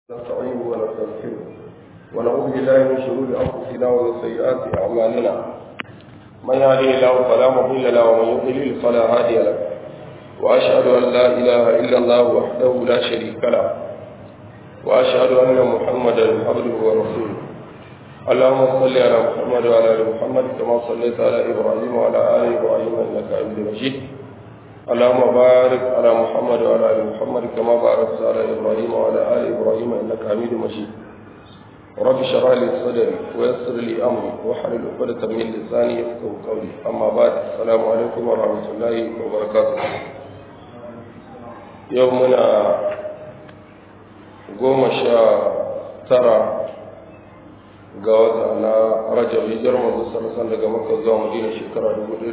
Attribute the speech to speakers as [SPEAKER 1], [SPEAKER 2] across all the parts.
[SPEAKER 1] نستعينه ونستغفره ونعوذ بالله من شرور انفسنا ومن سيئات اعمالنا من يهده الله فلا مضل له ومن يضلل فلا هادي له واشهد ان لا اله الا الله وحده لا شريك له واشهد ان محمدا عبده ورسوله اللهم صل على محمد وعلى ال محمد كما صليت على ابراهيم وعلى ال ابراهيم انك حميد مجيد اللهم بارك على محمد وعلى ال محمد كما باركت على ابراهيم وعلى ال ابراهيم انك حميد مجيد رب اشرح لي صدري ويسر لي امري واحلل عقدة من لساني يفقهوا قولي اما بعد السلام عليكم ورحمه الله وبركاته يومنا goma sha tara ga wata na rajab hijar manzo sallallahu daga makka zuwa madina shekara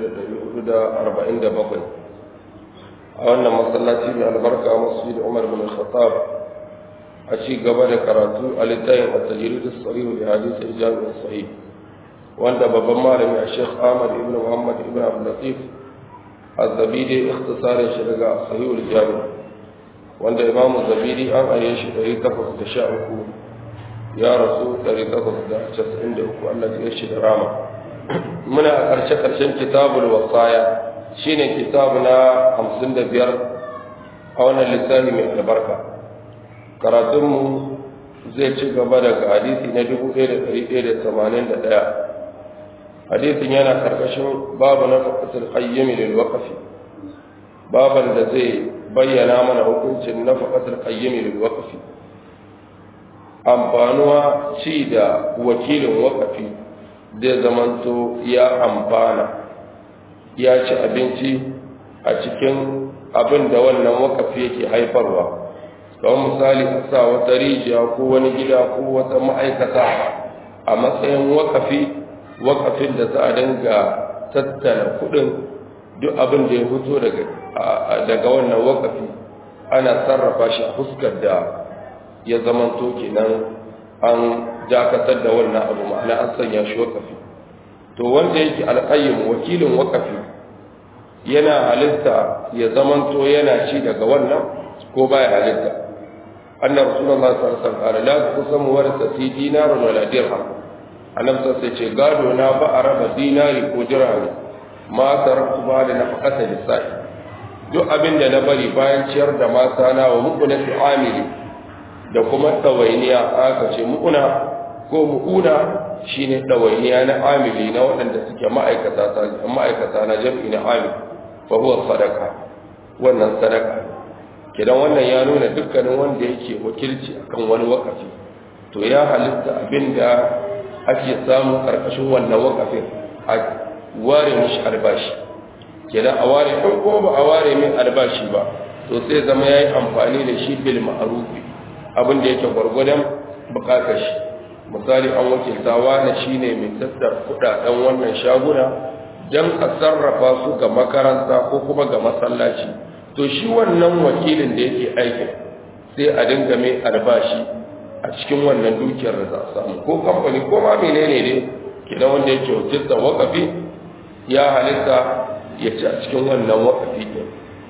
[SPEAKER 1] 1447 a wannan masallaci mai albarka masjid Umar bin Khattab a ci gaba da karatu a littafin at-tajrid as-sahih li hadith al-jami' as-sahih wanda babban malami a Sheikh Ahmad ibn Muhammad ibn Abdul Latif az-Zabidi ikhtisarin shi daga sahih al-jami' wanda Imam az-Zabidi an aye shi 813 ya rasu 893 Allah ya shi da rama muna a ƙarshe ƙarshen kitabul wasaya shine kitabu na hamsin da biyar a wannan littafi mai albarka karatunmu zai ci gaba daga hadisi na dubu ɗaya da ɗari ɗaya da tamanin da ɗaya hadisin yana ƙarƙashin babu na faƙasar ƙayyami da waƙafi baban da zai bayyana mana hukuncin na faƙasar ƙayyami da waƙafi amfanuwa ci da wakilin waƙafi zai zamanto ya amfana ya ci abinci a cikin abin da wannan wakafi yake haifarwa kamar misali a sa wata rijiya ko wani gida ko wata ma'aikata a matsayin wakafi wakafin da za a dinga tattala kudin duk abin da ya fito daga wannan wakafi ana sarrafa shi a fuskar da ya zamanto kenan an dakatar da wannan abu ma'ana an sanya shi wakafi to wanda yake alƙayyim wakilin wakafi yana halitta ya zamanto yana ci daga wannan ko baya halitta annabi rasulullahi sallallahu alaihi wasallam la tusamu warasa fi dinarun wala dirham annabi sai ce gado na ba a raba dinari ko dirham ma taraktu ba da nafaqata lisai duk abin da na bari bayan ciyar da mata na wa mu'una fi amili da kuma tawainiya aka ce mu'una ko mu'una shine ɗawainiya na amili na waɗanda suke ma'aikata na jam'i na amil fa huwa sadaka wannan sadaka kidan wannan ya nuna dukkanin wanda yake wakilci akan wani wakafi to ya halitta abinda ake samu karkashin wannan wakafin a ware mishi albashi kidan a ware ɗan ko ba a ware min albashi ba to sai zama ya yi amfani da shi bil ma'arufi abinda yake gwargwadon bukatar shi misali an wakilta wani shine mai tattar kudaden wannan shaguna don a sarrafa su ga makaranta ko kuma ga masallaci to shi wannan wakilin da yake aikin sai a dinga mai albashi a cikin wannan dukiyar da za a samu ko kamfani ko ma menene ne kidan wanda yake wakilta wakafi ya halitta ya ci a cikin wannan wakafi din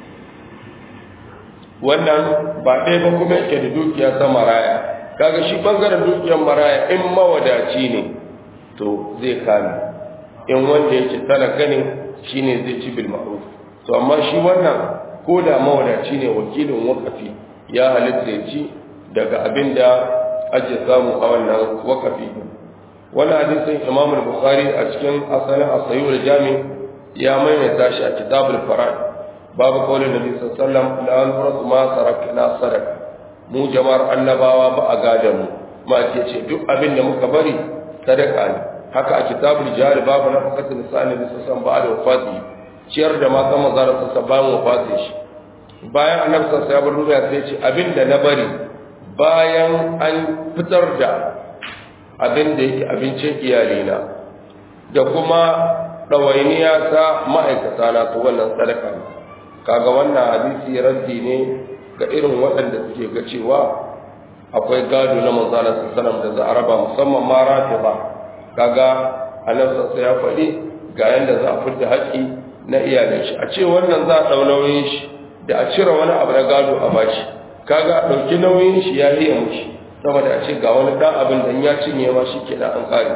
[SPEAKER 1] wannan ba ɗaya ba kuma yake da dukiya ta maraya kaga shi bangaren dukiyar maraya in mawadaci ne to zai kame in wanda yake talaka ne shine zai ci bil ma'ruf to amma shi wannan ko da mawadaci ne wakilin wakafi ya halitta ya ci daga abin da ake samu a wannan wakafi wani hadisin imam al-bukhari a cikin asalin asayu da jami ya maimaita shi a kitabul farad babu kaulin nabi sallallahu alaihi wasallam la nurasu ma sarakna sadaka mu jama'ar annabawa ba a gada mu ma ce ce duk abin da muka bari sadaka ne haka a kitabul jihar babu na fakatin sa'ani da sassan ba da wafati ciyar da matan mazara sassan bayan wafati shi bayan annabi sassan ya bar duniya sai ce abin da na bari bayan an fitar da abin da yake abincin iyalina da kuma ɗawainiya ta ma'aikata na to wannan sadaka ne kaga wannan hadisi raddi ne ga irin waɗanda suke ga cewa akwai gado na manzalar sassanar da za a raba musamman ma rafi ba kaga annabta sai ya faɗi ga yadda za a fidda haƙƙi na iyalin shi a ce wannan za a ɗau nauyin shi da a cire wani abu na gado a bashi kaga a ɗauki nauyin shi ya yi mushi saboda a ce ga wani dan abin da ya cinye ma shi ke an kare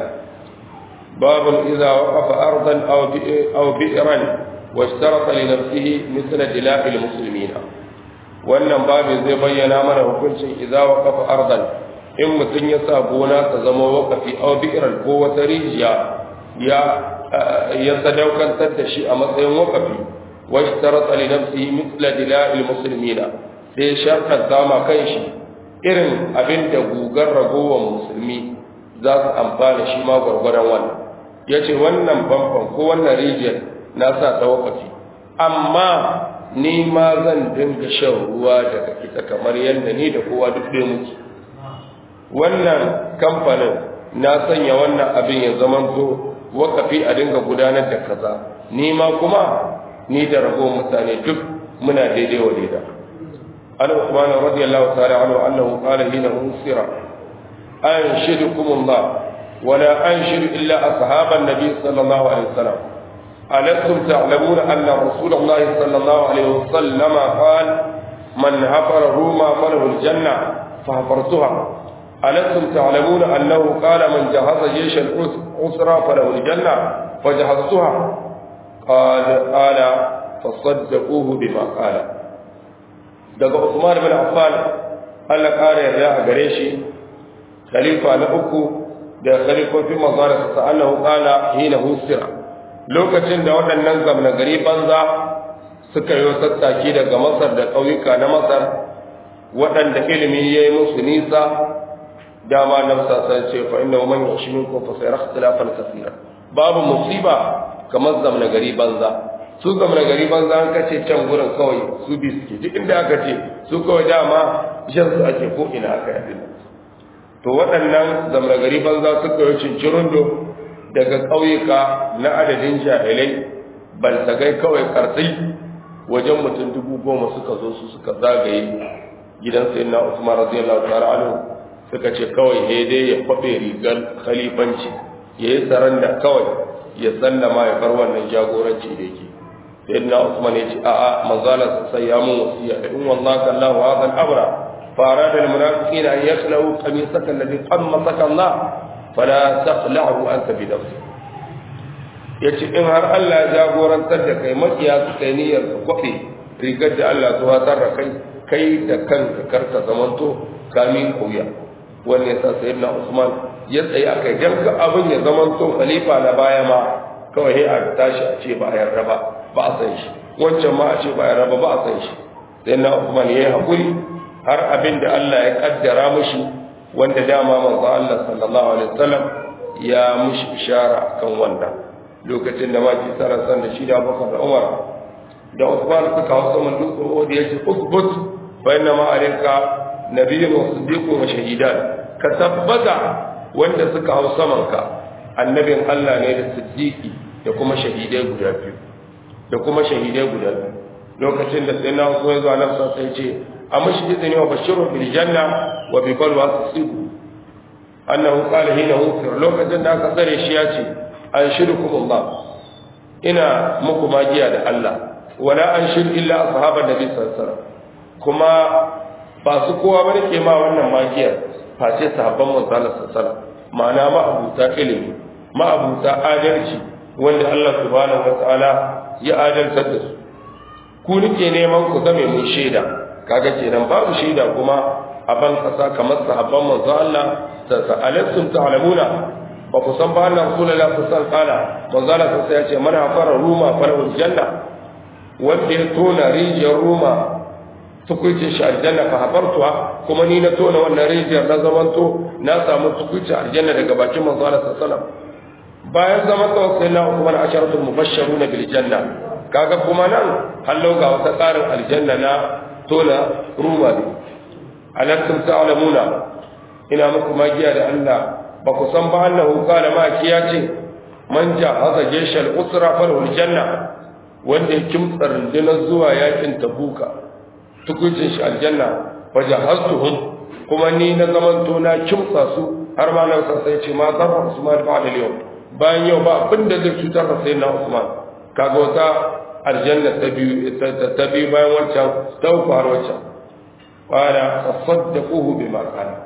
[SPEAKER 1] babun idza waqafa ardan aw aw bi'ran wa ishtarata li nafsihi mithla dila'il muslimina wannan babin zai bayyana mana hukuncin idza waqafa ardan in mutum ya sa gona ta zama waqafi aw bi'ran ko wata rijiya ya ya sadaukantar da shi a matsayin waqafi wa ishtarata li nafsihi mithla dila'il muslimina sai shartar dama kan shi irin abin da gugar ragowar musulmi za su amfana shi ma gwargwaron wannan ya ce wannan bamban ko wannan rijiyar na sa ta wakafi amma ni ma zan dinga shan ruwa daga ita kamar yadda ni da kowa duk ɗaya muke wannan kamfanin na sanya wannan abin ya zama to wakafi a dinga gudanar da kaza ni ma kuma ni da ragowar mutane duk muna daidai wa daidai عن عثمان رضي الله تعالى عنه أنه قال حين أنصر أنشدكم الله ولا أنشد إلا أصحاب النبي صلى الله عليه وسلم ألستم تعلمون أن رسول الله صلى الله عليه وسلم قال من هفر روما فله الجنة فهفرتها ألستم تعلمون أنه قال من جهز جيش الأسرى فله الجنة فجهزتها قال قال فصدقوه بما قال daga Usman bin Affan Allah ƙara yarda a gare shi khalifa na uku da khalifofin manzara sa annahu qala hina husira lokacin da waɗannan zamna gari banza suka yi sassaki daga Masar da ƙauyuka na Masar waɗanda ilimi ya yi musu nisa dama na sasan ce fa inna man yashimin ko fa sayara ikhtilafan kaseera babu musiba kamar zamna gari banza su gamar gari ban za ka ce can gurin kawai su bi suke duk inda aka ce su kawai dama shan su ake ko ina aka yi to waɗannan zamar gari ban za su kawai cincirundo daga ƙauyuka na adadin jahilai baltagai kawai kartsai wajen mutum dubu goma suka zo su suka zagaye gidan sayin na usman radiyallahu ta'ala anhu suka ce kawai he dai ya kwaɓe rigar khalifanci ya yi saranda kawai ya sallama ya bar wannan jagoranci da yake sayyidina Usman ya ce a'a manzala sai ya mun wasiya da in wallahi Allahu hadha al-amra fa arada al-munafiqina an yakhlu qamisaka alladhi qammasaka Allah fala taqla'u anta bi nafsik yace in har Allah ya jagorantar da kai makiya su kai niyyar ka kwafe rigar da Allah ya watar da kai kai da kanka karka zamanto kamin koya wannan yasa sayyidina Usman ya tsaye akai jamka abin ya zamanto khalifa na baya ma kawai a tashi a ce ba a yarda ba ba a san shi wancan ma a ce ba ya raba ba a san shi sai na Uthman yayi hakuri har abin da Allah ya kaddara mushi wanda dama manzo Allah sallallahu alaihi wasallam ya mushi ishara kan wannan lokacin da maki tsara san da shi da Abubakar da Umar da Uthman suka hausa man dutse wanda yace usbut fa inna ma alinka nabiyyun wa siddiqun wa shahidan ka tabbata wanda suka hausa manka annabin Allah ne da siddiqi da kuma shahidai guda biyu da kuma shahidai guda biyu lokacin da sai na so ya zo nan sai ce a mashi izini wa bashiru bil janna wa bi balwa tusibu annahu qala hina usir lokacin da aka tsare shi ya ce an shirkum Allah ina muku magiya da Allah wala an shir illa ashaban nabi sallallahu alaihi wasallam kuma ba su kowa bane ke ma wannan magiyar face sahabban manzo sallallahu alaihi wasallam ma'ana ma abuta ilimi ma abuta adalci wanda Allah subhanahu wataala ya adaltar da su ku nike neman ku zame mun shaida kaga kenan babu shaida kuma a ban kasa kamar sahabban manzo Allah ta sa'alatum ta'lamuna ba ku san ba Allah rasulullahi sallallahu alaihi wasallam manzo Allah sai ya ce man hafara ruma falahu janna wanda ya tona rijiyar ruma tukuicin shi aljanna fa hafartuha kuma ni na tona wannan rijiyar na zamanto na samu tukuicin aljanna daga bakin manzo Allah sallallahu alaihi wasallam bayan zaman tsawon sai na Uthman asharatul mubashsharuna bil janna kaga kuma nan hallo ga wata tsarin aljanna na tona ruma ne alattum ta'lamuna ina muku magiya da Allah ba ku san ba annahu qala ma kiya ce man jahaza jayshal usra falahu aljanna wanda ya kimtsa rundunar zuwa yakin tabuka tukuncin shi aljanna wa jahaztuhum kuma ni na zamanto na kimtsa su har ma nan sai ce ma zarra usman ba'da yau bayan yau ba abin da zai cutar da sayyidina usman kaga wata aljanna ta biyu ta biyu bayan wancan ta uku har wancan qala tasaddaquhu bima qala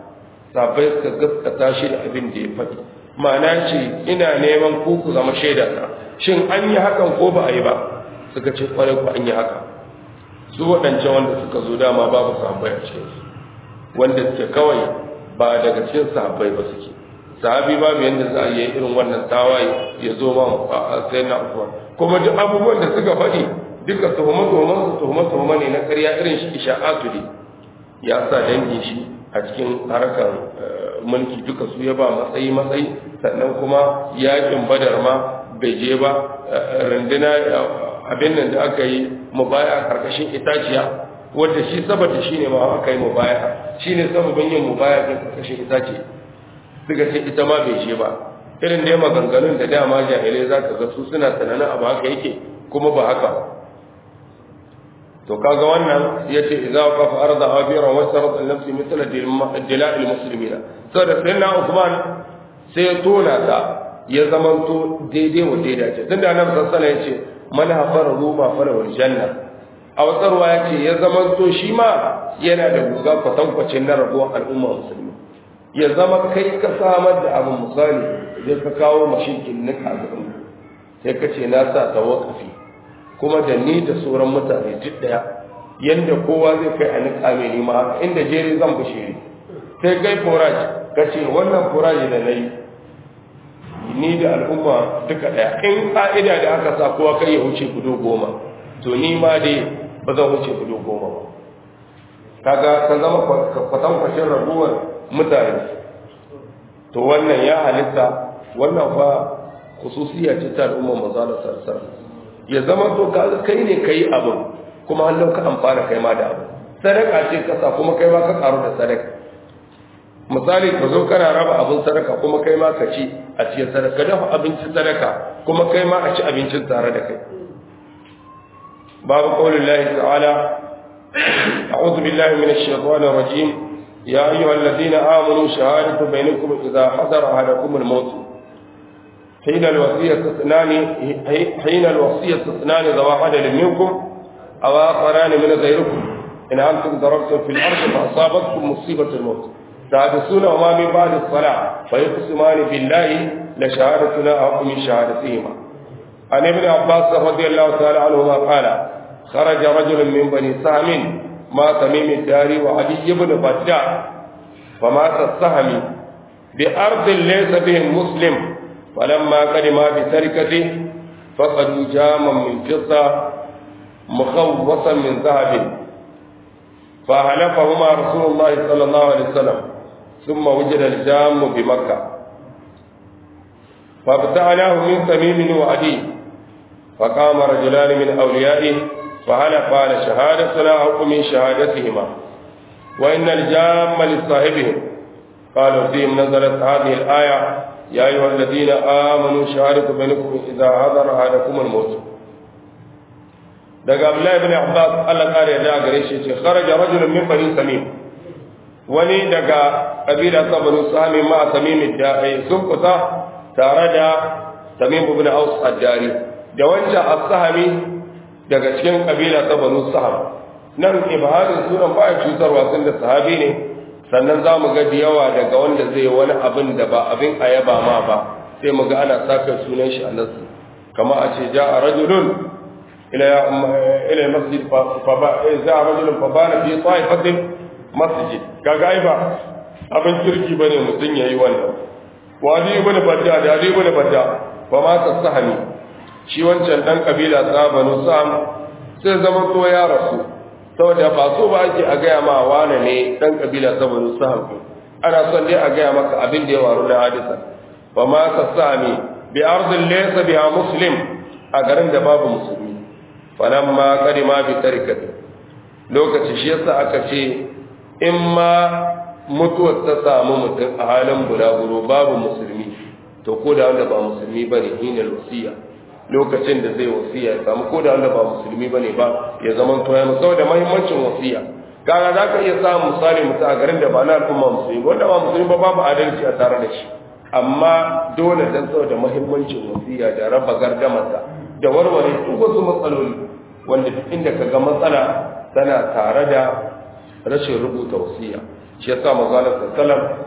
[SPEAKER 1] sabai suka gaskata shi da abin da ya faɗi ma'ana ce ina neman ku ku zama shaida ta shin an yi hakan ko ba a yi ba suka ce kwarai ku an yi haka su waɗancan wanda suka zo dama babu sahabbai a cikin su wanda suke kawai ba daga cikin sahabbai ba suke sahabi babu yadda za a yi irin wannan tawaye ya zo ma a sai na usman kuma duk abubuwan da suka faɗi duka tuhuma-tuhuman su tuhuma-tuhuma ne na ƙarya irin shi isha'atu ne ya sa dangin shi a cikin harkar mulki duka su ya ba matsayi matsayi sannan kuma yakin badar ma bai je ba runduna abin nan da aka yi mubaya a karkashin itaciya wanda shi saboda shi ne ma aka yi mubaya shi ne sababin yin mubaya a karkashin itace suka ce ita ma bai je ba irin dai maganganun da dama jahilai za ka ga su suna tunanin abu haka yake kuma ba haka to kaga wannan yace idza qafa arda abira wa sarat an-nafs mithla dila'il muslimina saboda sayyidina Uthman sai ya tona ta ya zamanto daidai wa daidai ce tunda annabi sallallahu alaihi wasallam yace man hafara ruma fara wal janna a watsarwa yace ya zamanto shi ma yana da guga kwatankwacin na rabuwar al'umma musulmi ya zama kai ka samar da abin misali idan ka kawo mashikin nika gaban sai ka ce na sa tawakafi kuma da ni da sauran mutane duk daya yanda kowa zai kai a niƙa mai nima haka inda jeri zan bushe ni sai kai forage ka ce wannan forage da na yi ni da al'umma duka daya in ƙa'ida da aka sa kowa kai ya wuce gudu goma to ni ma dai ba zan wuce gudu goma ba kaga ka zama kwatankwashin raguwar mutane to wannan ya halitta wannan fa khususiyya ce ta al'umma manzo sarsar ya zama to kaga kai ne kai abin kuma Allah ka amfana kai ma da abin sadaka ce kasa kuma kai ma ka karu da sadaka misali ka zo kana raba abin sadaka kuma kai ma ka ci a cikin sadaka dafa abincin sadaka kuma kai ma a ci abincin tare da kai babu qaulin lahi ta'ala a'udhu billahi minash shaitanir rajim ya ayyuhalladhina amanu shahadatu bainakum idha hadara ahadakum al-maut حين الوصية اثنان حين الوصية اثنان ذوى عدل منكم أو آخران من غيركم إن أنتم ضربتم في الأرض فأصابتكم مصيبة الموت تحدثون وما من بعد الصلاة فيقسمان بالله لشهادتنا أحق من شهادتهما عن ابن عباس رضي الله تعالى عنهما قال خرج رجل من بني سهم ما تميم الداري وعلي بن بدع فمات السهم بأرض ليس بهم مسلم فلما قدم بتركته فقدوا جاما من فضة مخوصا من ذهب فهلفهما رسول الله صلى الله عليه وسلم ثم وجد الجام بمكة فابتعناه من تميم وعدي فقام رجلان من أوليائه فهلفا على شهادتنا أو من شهادتهما وإن الجام لصاحبهم قالوا فيهم نزلت هذه الآية يا أيها الذين آمنوا شهادة بينكم إذا حضر أحدكم الموت daga Abdullahi ibn Abbas Allah kare da gare shi ce kharaja rajulun min bani Samim wani daga kabila ta bani Samim ma Samim da sun kusa tare da Samim ibn Aus ad-Dari da wancan as-Sahami daga cikin kabila ta bani Saham nan ibadin sunan ba cutarwa sun da sahabi ne sannan za mu ga da yawa daga wanda zai wani abin da ba abin a yaba ma ba sai mu ga ana saka sunan shi a nasu kama a ce ja a rajulun ila masjid fa ba za a rajulun fa ba na fi tsa'ifatin masjid kaga ai ba abin kirki bane mutum yayi wannan wa ali ibn badda da ali ibn badda fa ma tasahani shi wancan dan kabila tsabanu sam sai zama to ya rasu saboda ba so ba ake a gaya ma wane ne dan kabila saboda sahabu ana son dai a gaya maka abin da ya waru na hadisa ba ma ka sami bi ardin laysa biha muslim a garin da babu musulmi falamma kadima bi tarikati lokaci shi yasa aka ce in ma mutuwar ta samu mutum a halin bulaguro babu musulmi to ko da wanda ba musulmi bane hinal wasiya lokacin da zai wasiya ya samu ko da wanda ba musulmi bane ba ya zama to ya musau da muhimmancin wasiya kaga za ka iya samun misali mutum a garin da ba na al'umma musulmi wanda ba musulmi ba babu adalci a tare da shi amma dole dan saboda muhimmancin wasiya da raba gardamarsa da warware duk wasu matsaloli wanda duk inda ka ga matsala tana tare da rashin rubuta wasiya shi yasa manzo sallallahu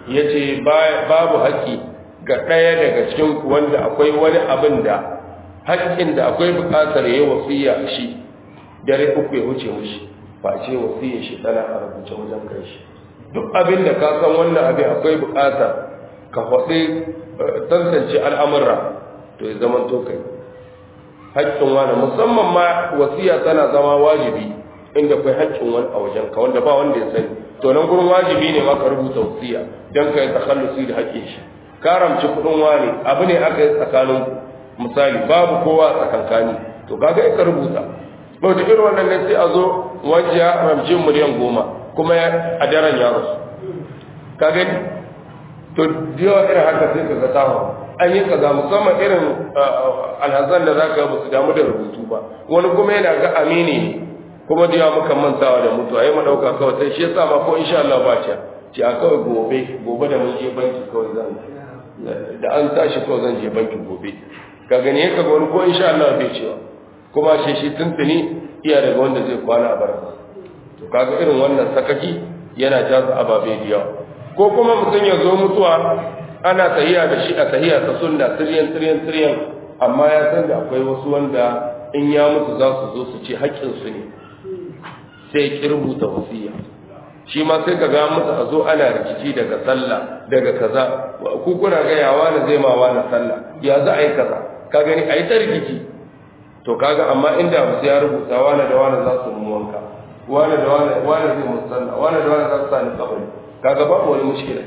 [SPEAKER 1] yace babu haƙƙi ga ɗaya daga cikin wanda akwai wani abin da haƙƙin da akwai buƙatar yayi wasiya shi dare uku ya wuce mushi face wasiyar shi tana a rubuce wajen kai shi duk abin da ka san wannan abin akwai buƙatar ka faɗi tantance al'amurra to ya zama to kai haƙƙin wani musamman ma wasiya tana zama wajibi inda kai haƙƙin wani a wajen ka wanda ba wanda ya sani to nan gurin wajibi ne ma ka rubuta wasiya don ka yi takhallusi da haƙƙin shi karamci kuɗin wani abu ne aka yi tsakanin misali babu kowa a tsakankani to kaga ka rubuta to da irin wannan ne sai a zo wanda ya ramci miliyan goma kuma a daren ya rasu ka gani to yawa irin haka sai ka ga tawa an yi kaza musamman irin alhazan da za ka ba su damu da rubutu ba wani kuma yana ga amini ne kuma da yawa muka mantawa da mutuwa yi madauka kawai sai shi yasa ma ko insha Allah ba ce ce a kawai gobe gobe da mun je banki kawai zan da an tashi kawai zan je banki gobe ka gani ka ga wani ko insha Allah bai cewa kuma shi shi tuntuni iya daga wanda zai kwana a barka to kaga irin wannan sakaki yana jaza ababe da yawa ko kuma mutum ya zo mutuwa ana tahiya da shi a tahiya ta sunna tiryan tiryan tiryan amma ya san da akwai wasu wanda in ya mutu za su zo su ce haƙƙinsu ne sai ki rubuta wasiya shi ma sai ka ga mutu a zo ana rikici daga sallah daga kaza ku kuna ga yawa na zai ma wani sallah ya za a yi kaza ka gani a yi ta rikici to kaga amma inda musu ya rubuta wani da wani za su mu wanka wani da wani wani zai musu sallah wani da wani za su sani kabari kaga babu wani mushkila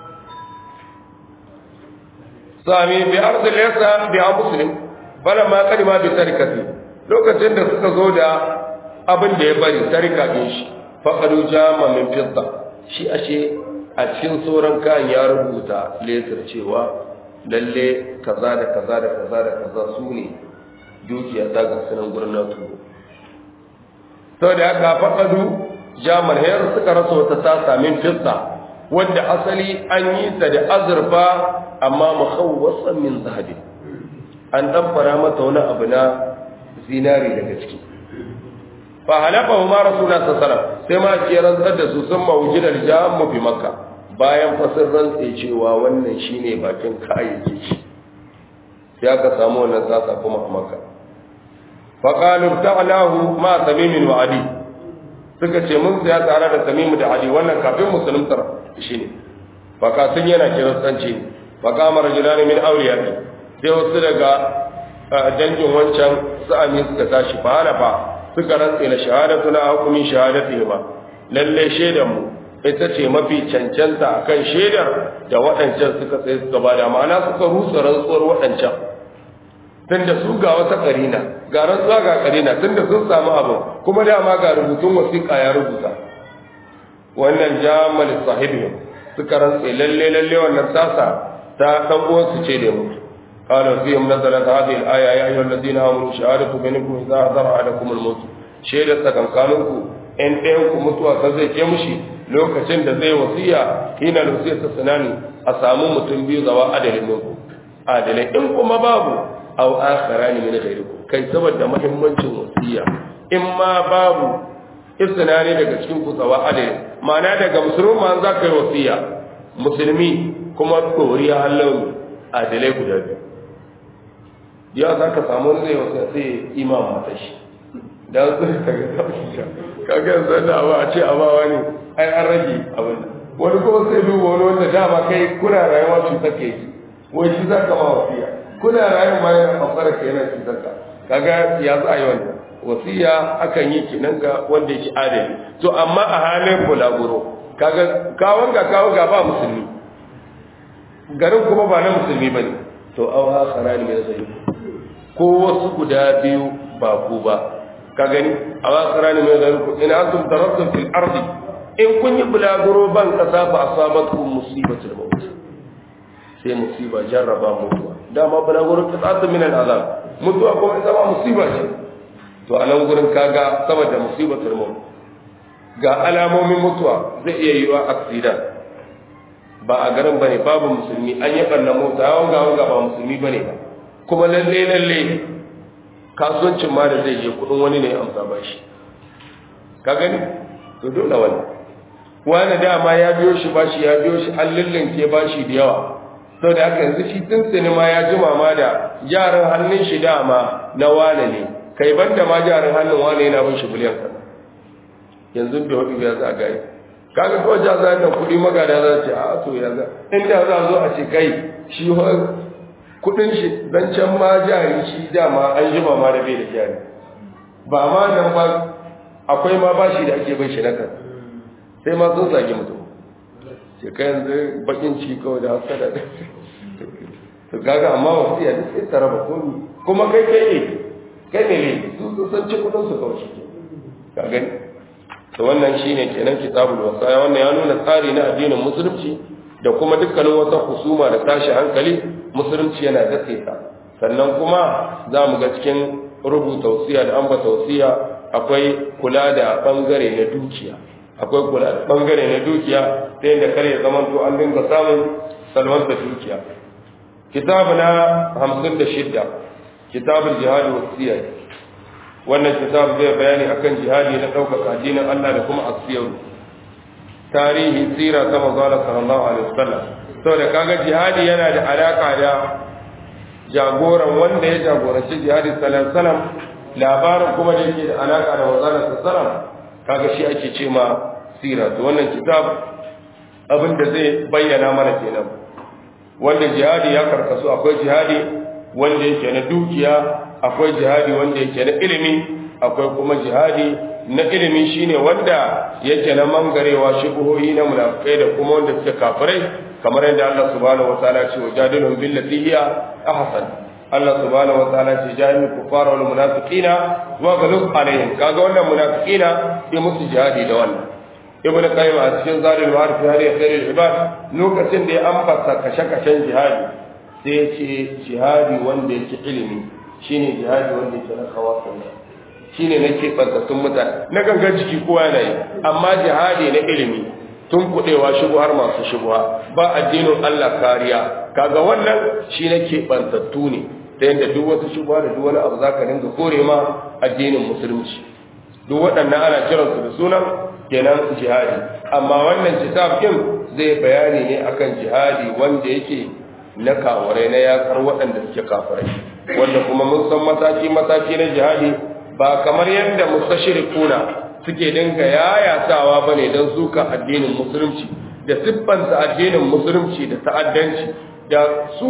[SPEAKER 1] sami bi arzil yasa bi a muslim falamma kadima bi tarikati lokacin da suka zo da abin da ya bari tarika din shi faqadu jama min fidda shi ashe a cikin sauran kayan ya rubuta lesar cewa lalle kaza da kaza da kaza da kaza su ne dukiya ta ga sunan gurin na turo sau da aka faɗaɗu jamar hayar suka rasa wata tasa min fidda wanda asali an yi ta da azurfa amma mukhawwasan min zahabi an ɗanfara mata wani abu na zinari daga ciki fa halafa ma rasulullah sallallahu sai ma ke rantsar da su sun mawujidar jamu bi makka bayan fasir rantse cewa wannan shine bakin kayayyaki shi sai aka samu wannan tsasa kuma a makka fa qalu ta'lahu ma tamimin wa adi suka ce mun saya tare da tamimu da adi wannan kafin musuluntar shine fa ka sun yana kiristanci ne fa kama rajulani min awliyati sai wasu daga dangin wancan sa'ami suka tashi fa halafa suka rantse na shahadatu na hukumin shahadatu ma lalle shaidan mu ita ce mafi cancanta akan shaidar da waɗancan suka tsaye suka bada ma'ana suka rusa rantsuwar waɗancan tunda su ga wata karina ga rantsuwa ga karina tunda sun samu abu kuma dama ga rubutun wasiƙa ya rubuta wannan jamal sahibi suka rantse lalle lalle wannan sasa ta dan uwansu ce da mutu قال فيهم نزلت هذه الآية يا أيها الذين آمنوا شهادة بينكم إذا حضر أحدكم الموت شهادة تكنكانكم إن ɗayanku mutuwa ta zai ke mushi lokacin da zai wasiya hina da wasiya ta sanani a samu mutum biyu zawa adalin muku adalai in kuma babu au akhara ne min ghairikum kai saboda muhimmancin wasiya in ma babu istinani daga cikin ku zawa adalin ma'ana daga musulman za ka yi wasiya musulmi kuma tsoriya halin adalai guda biyu ya za ka samu wani zai wasu sai imam mata shi da su ka ga taushisha kaga yanzu da abu a ce abawa ne ai an rage abin wani kuma sai duba wani wanda dama kai kuna rayuwa cutar ka yi wai shi za ka ma wasiya kuna rayuwa ma yana ɓangaren ka yana cutar ka kaga ya za a yi wannan wasiya akan yi kenan ga wanda yake adali to amma a halin bulaguro kaga kawon ga kawon ga ba musulmi garin kuma ba na musulmi ba ne to au akhara ne mai zai ko wasu guda biyu ba ku ba ka gani au akhara ne mai zai ku ina antum darabtum fil ardi in kun yi bulaguro ban kasa fa asabatkum musibatul maut sai musiba jarraba mutuwa dama bulaguro qitatu min al azab mutuwa kuma ita ma musiba ce to a nan gurin kaga saboda musibatul maut ga alamomin mutuwa zai iya yiwa accident ba a garin bane babu musulmi an yi ɓanna mota yawon gawon ga ba musulmi bane ba kuma lalle lalle kasuwancin ma da zai je kudin wani ne amsa ba shi ka gani to dole wani wani dama ya biyo shi bashi ya biyo shi an lullunke bashi da yawa sau da haka yanzu shi tuntuni ma ya ji mama da jarin hannun shi dama na wane ne kai banda ma jarin hannun wane yana bin shi biliyan kaza yanzu da hudu ya za gaya kaga kawai ja za nan kuɗi magada za ce a to ya za inda za zo a ce kai shi kuɗin shi dan can ma jari shi dama an ji mama da bai da jari ba ma nan ba akwai ma bashi da ake bin shi na kan sai ma sun zagi mutum ce kai yanzu bakin ci kawai da hasada da to kaga amma wasu ya sai ta raba komi kuma kai kai ne kai ne ne su su san ci kudin su kawai shi ka gani to wannan shine kenan kitabul wasaya wannan ya nuna tsari na addinin musulunci da kuma dukkanin wata husuma da tashi hankali musulunci yana datse ta sannan kuma za mu ga cikin rubuta wasiya da amba tausiya akwai kula da bangare na dukiya akwai kula da bangare na dukiya ta yadda kare zaman to an dinga samun salwar da dukiya kitabu na hamsin da shidda kitabul jihadi wa siyar wannan kitab zai bayani akan jihadi na ɗaukaka addinin Allah da kuma asiyar tarihi sira ta manzala sallallahu alaihi wasallam saboda kaga jihadi yana da alaka da jagoran wanda ya jagoranci jihadi sallallahu alaihi wasallam labarin kuma da yake da alaka da manzala sallallahu alaihi wasallam kaga shi ake ce ma sira to wannan kitab abin da zai bayyana mana kenan wanda jihadi ya karkasu akwai jihadi wanda yake na dukiya akwai jihadi wanda yake na ilimi akwai kuma jihadi na ilimi shine wanda yake na mangarewa shubuhohi na munafikai da kuma wanda suke kafirai kamar yadda Allah subhanahu wataala ce wajadilhum billati hiya ahsan Allah subhanahu wataala ce jahil kufara wal munafiqina wa ghalub alaihim kaga wannan munafiqina ya musu jihadi da wannan ibn qayyim a cikin zalil ma'arif fi hadi khairul ibad lokacin da ya ambata kashe-kashen jihadi sai ya ce jihadi wanda yake ilimi shine jihadi wanda yake na kawasan shine na keɓantattun mutane na gangan jiki kowa yana yi amma jihadi na ilimi tun kuɗewa shubuhar masu shubuha ba addinin Allah kariya kaga wannan shi na keɓantattu ne ta yadda duk wasu shubuha da duk wani abu za ka dinga kore ma addinin musulunci duk waɗannan ana kiransu da sunan kenan jihadi amma wannan kitab din zai bayani ne akan jihadi wanda yake na kawarai na yakar waɗanda suke kafirai wanda kuma mun san mataki mataki na jihadi ba kamar yadda mustashirikuna suke dinga yayatawa bane don suka addinin musulunci da siffanta addinin musulunci da ta'addanci da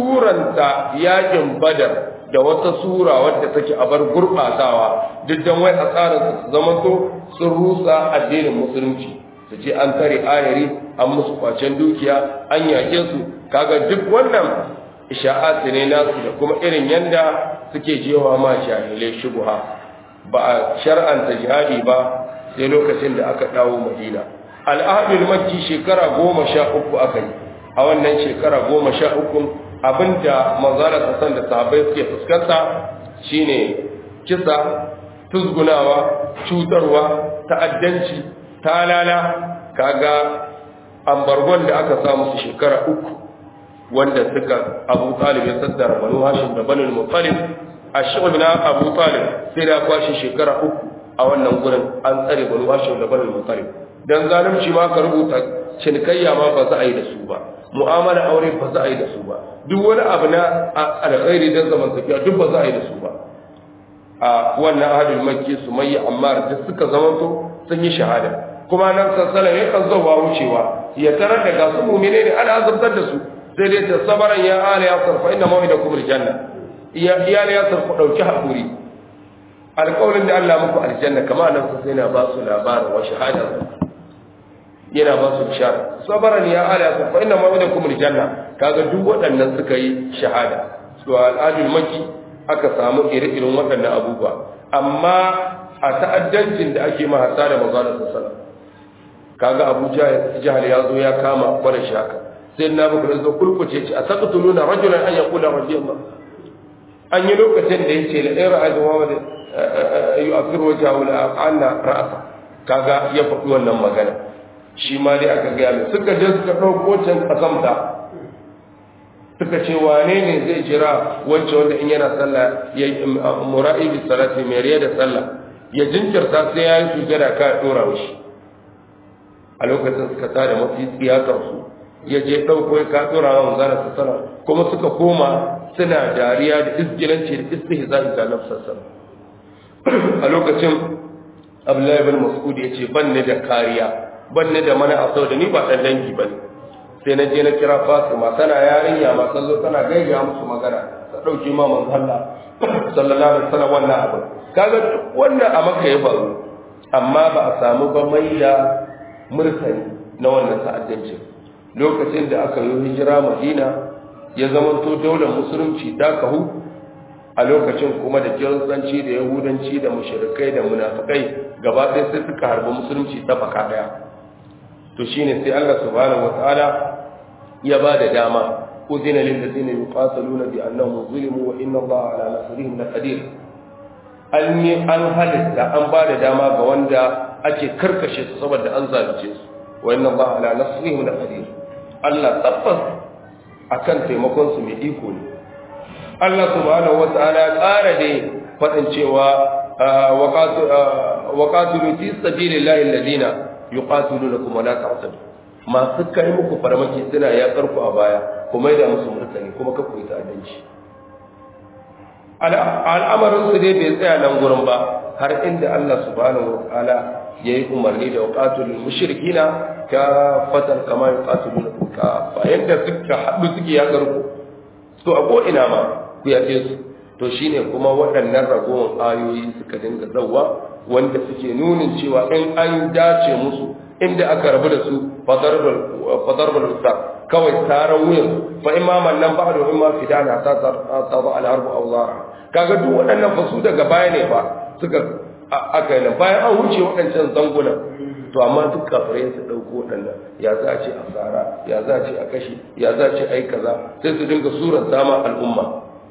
[SPEAKER 1] suranta yakin badar da wata sura wadda take a bar gurɓatawa duk dan wai a tsarin su zamanto sun rusa addinin musulunci su ce an tare ayari an musu kwacen dukiya an yake su kaga duk wannan isha'at ne nasu da kuma irin yanda suke jewa ma jahilai shubha ba a shar'anta jihadi ba sai lokacin da aka dawo madina al'adul makki shekara goma sha uku aka yi a wannan shekara goma sha uku abinda manzara san da sahabbai suke fuskanta shine kisa tuzgunawa cutarwa ta'addanci talala kaga ambargon da aka samu su shekara uku wanda suka abu talib ya saddara banu hashim da banu muttalib ashab na abu talib sai da kwashi shekara uku a wannan gurin an tsare banu hashim da banu muttalib dan zalunci ma ka rubuta cinikayya ma ba za a yi da su ba mu'amala aure ba za a yi da su ba duk wani abu na alkhairi dan zamantakewa duk ba za a yi da su ba a wannan ahadul makki sumayya ammar da suka zamanto sun yi shahada kuma nan sallallahu ya kan zuwa wucewa ya tarar da gasu mu'mine ne ana azabtar da su sai dai ta sabaran ya ala ya sarfa inna mawidakum aljanna iya iyali ya sarfa dauki hakuri alƙawarin da Allah muku aljanna kamar nan sai na ba su labarin wa shahada yana ba su bishara sabaran ya ala ya sarfa inna mawidakum aljanna kaga duk waɗannan suka yi shahada su al'adul maki aka samu ire-iren waɗannan abubuwa amma a ta'addancin da ake ma hasa da mazalar sassana kaga abu jihar ya zo ya kama kwanan shi haka sai na buku da zo kulkuce ce a saka tuluna rajulan an ya kula rajiyar ba an yi lokacin da ya ce da ɗaya ra'ayin muhammad yi a firwa jawo da ana ra'asa kaga ya faɗi wannan magana shi ma dai aka gaya mai suka je suka ɗauko can ƙasamta suka ce wane ne zai jira wancan wanda in yana sallah ya mura'i bi salati mai riya da sallah ya jinkirta sai ya yi sujada ka ya dora mishi a lokacin suka tada mafi tsiyakar su ya je ɗauko ya kaɗura wa manzana sassana kuma suka koma suna dariya da izgilanci da istihza'i ga nafsassan a lokacin abdullahi bin mas'ud ya ce ban ne da kariya ban ne da mana a da ni ba ɗan dangi ba ne sai na je na kira fatima tana yarinya ma san zo tana gaigaya musu magana ta ɗauki ma manzo Allah sallallahu alaihi wasallam wannan abu kaga wannan a maka ya faru amma ba a samu ba mai da murtani na wannan ta'addancin lokacin da aka yi hijira madina ya zamanto daular musulunci ta kahu a lokacin kuma da kiristanci da yahudanci da mushrikai da munafikai gaba ɗaya sai suka harbi musulunci ta faka ɗaya to shine sai Allah subhanahu wataala ya ba da dama udina lil ladina yuqataluna bi annahum zulimu wa inna Allah ala nasrihim laqadir an yi an halitta an ba da dama ga wanda ake karkashe su saboda an zalunce su wa inna Allah ala nasrihim laqadir Allah tabbas akan taimakon su mai iko ne Allah subhanahu wataala ya ƙara da faɗin cewa waqatilu fi sabilillahi alladhina yuqatilunakum wa la ta'tadu masu kai muku farmaki suna ya karku a baya kuma da musu murtani kuma ka koyi ta'addanci al'amarin su dai bai tsaya nan gurin ba har inda Allah subhanahu wataala yayi umarni da waqatilul mushrikina ka fatan kama yuqatilunakum ka fa yanda suka haɗu suke ya karku to a ko ina ma ku yafe su to shine kuma waɗannan ragowar ayoyi suka dinga zawwa wanda suke nunin cewa in an dace musu inda aka rabu da su fadarbal usta kawai taron wuyan fa imaman nan ba da imma fidana ta ta ba al-harbu aw zara kaga duk waɗannan fasu daga baya ne ba suka aka yi bayan an wuce waɗancan zangunan to amma duk kafirai su ɗauko waɗannan ya za ce a tsara ya za ce a kashe ya za ce a yi kaza sai su dinga suran sama al'umma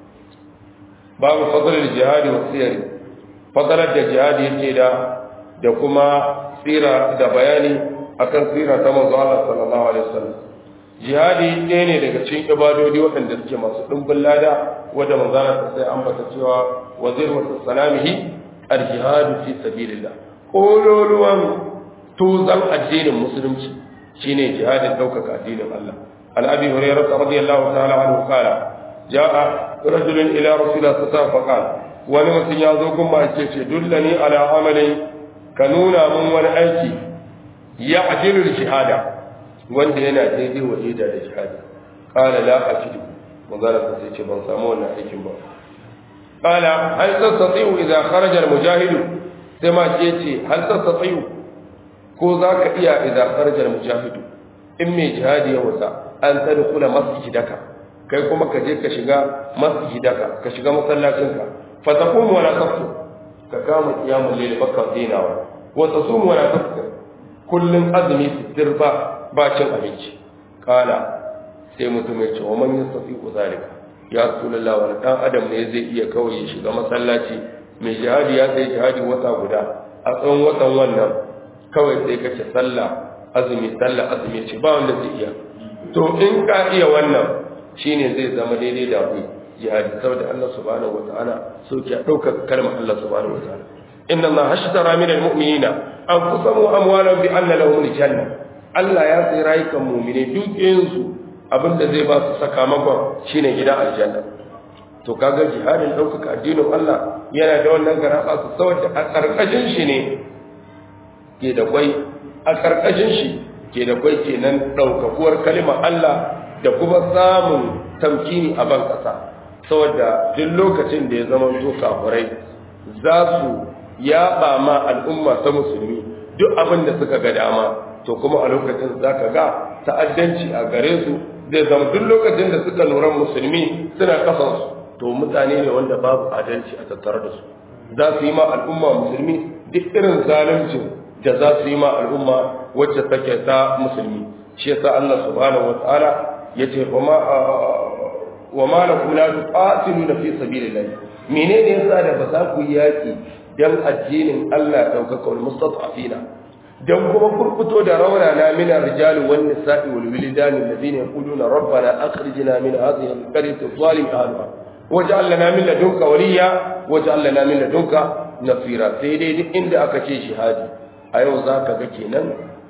[SPEAKER 1] babu fadalar jihadi wa siyari fadalar da jihadi yake da da kuma tsira da bayani akan tsira ta manzo Allah sallallahu alaihi wasallam jihadi ɗaya ne daga cikin ibadodi waɗanda suke masu ɗumbin lada wanda manzo Allah sai ambata cewa wazir wa salamihi al-jihadu fi sabilillah kololuwan tuzan addinin musulunci shine jihadin ɗaukaka addinin Allah an abi hurairah radiyallahu ta'ala anhu qala ja'a rajulun ila rasulillah sallallahu alaihi wasallam wani mutum ya zo gun ma ce ce dullani ala amalin ka nuna mun wani aiki ya ajilul shahada wanda yana daidai wa da da shahada qala la ajidu manzala sai ce ban samu wannan aikin ba qala hal tastati'u idha kharaja al mujahid sai ma ce ce hal tastati'u ko zaka iya idha kharaja al mujahid in mai jihadi ya wasa an tadkhula masjidaka kai kuma ka je ka shiga masjidaka ka shiga masallacinka fa taqumu wala taftu ka kama qiyamul layl baka dinawa wa tasumu wala taftu kullun azumi fitir ba ba cin abinci kala sai mutum ya ce wa man yastati zalika ya rasulullah wani dan adam ne zai iya kawai ya shiga masallaci mai jihadi ya sai jihadi wata guda a tsawon watan wannan kawai sai ka ce sallah azumi sallah azumi ce ba wanda zai iya to in ka iya wannan shine zai zama daidai da ku jihadi saboda Allah subhanahu wataala sauki a daukar kalmar Allah subhanahu wataala inna Allah hashtara min almu'minina anfusahum wa amwalahum bi anna lahum aljanna Allah ya sai rayukan mu'mine dukiyoyinsu abinda zai ba su sakamakon shine gidan aljanna to kaga jihadin daukaka addinin Allah yana da wannan garaba su saboda a karkashin shi ne ke da kwai a karkashin shi ke da kwai kenan daukakuwar kalimar Allah da kuma samun tamkini a ban kasa saboda duk lokacin da ya zama to kafirai za su yaba ma al'umma ta musulmi duk abin da suka ga dama to kuma a lokacin za ka ga ta'addanci a gare su zai zama duk lokacin da suka lura musulmi suna kasansu to mutane ne wanda babu adalci a tattare da su za su yi ma al'umma musulmi duk irin zaluncin da za su yi ma al'umma wacce take ta musulmi shi yasa Allah subhanahu wataala yace wa ma wa ma lakum la tuqatiluna fi sabilillah menene yasa da ba za ku yaki dan addinin Allah daukaka wal mustata'afina dan kuma kurkuto da raunana min ar-rijal wan nisa'i wal wildan alladhina yaquluna rabbana akhrijna min hadhihi al-qaryati adh-dhalim ahliha waj'al lana min ladunka waliya waj'al lana min ladunka nasira sai dai duk inda aka ce shahadi a yau zaka ga kenan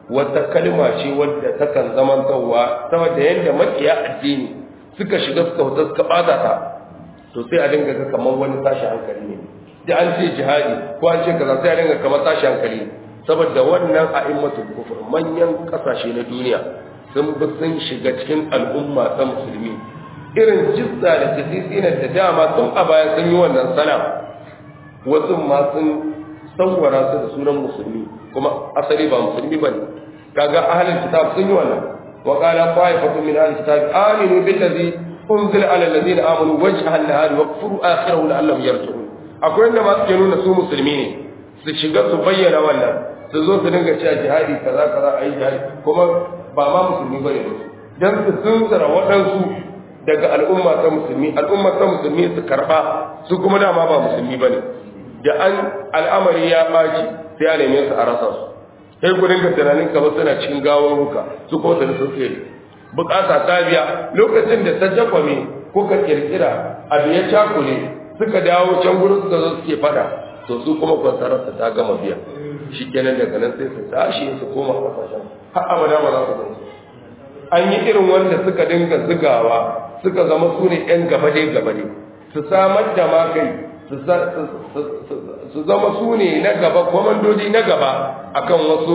[SPEAKER 1] wata kalma ce wadda takan zamantarwa saboda yadda makiya addini suka shiga suka wuta suka bata ta to sai a dinga ga kamar wani tashi hankali ne da an ce jihadi ko an ce kaza sai a dinga kamar tashi hankali saboda wannan a'immatul kufur manyan kasashe na duniya sun bi sun shiga cikin al'umma ta musulmi irin jizza da tasisinar da dama tun a baya sun yi wannan sana wasu ma sun tsawara su da sunan musulmi kuma asali ba musulmi ba ne kaga ahalin kitab sun yi wannan wa qala qa'ifatun min ahlil kitab aminu billazi unzila ala allazina amanu wajha an-nahari wa kfuru akhirahu la'allahum yarji'un akwai wanda ma suke nuna su musulmi ne su shiga su bayyana wannan su zo su dinga cewa jihadi kaza kaza ayi jihadi kuma ba ma musulmi bane ba dan su tunzura waɗansu daga al'umma ta musulmi al'umma ta musulmi su karba su kuma dama ba musulmi bane da an al'amari ya baci sai a neme su a rasa su sai ku dinga tunanin kamar suna cikin gawar ruka su ko su sun tsere bukata ta biya lokacin da ta jakwame kuka kirkira abu ya cakule suka dawo can gurin suka zo suke fada to su kuma kwansararsa ta gama biya shi kenan daga nan sai su tashi su koma kasashen har abada ba za su gansu an yi irin wanda suka dinga zigawa suka zama su ne yan gabade gabade su samar da makai su zama su ne na gaba kwamandoji na gaba akan wasu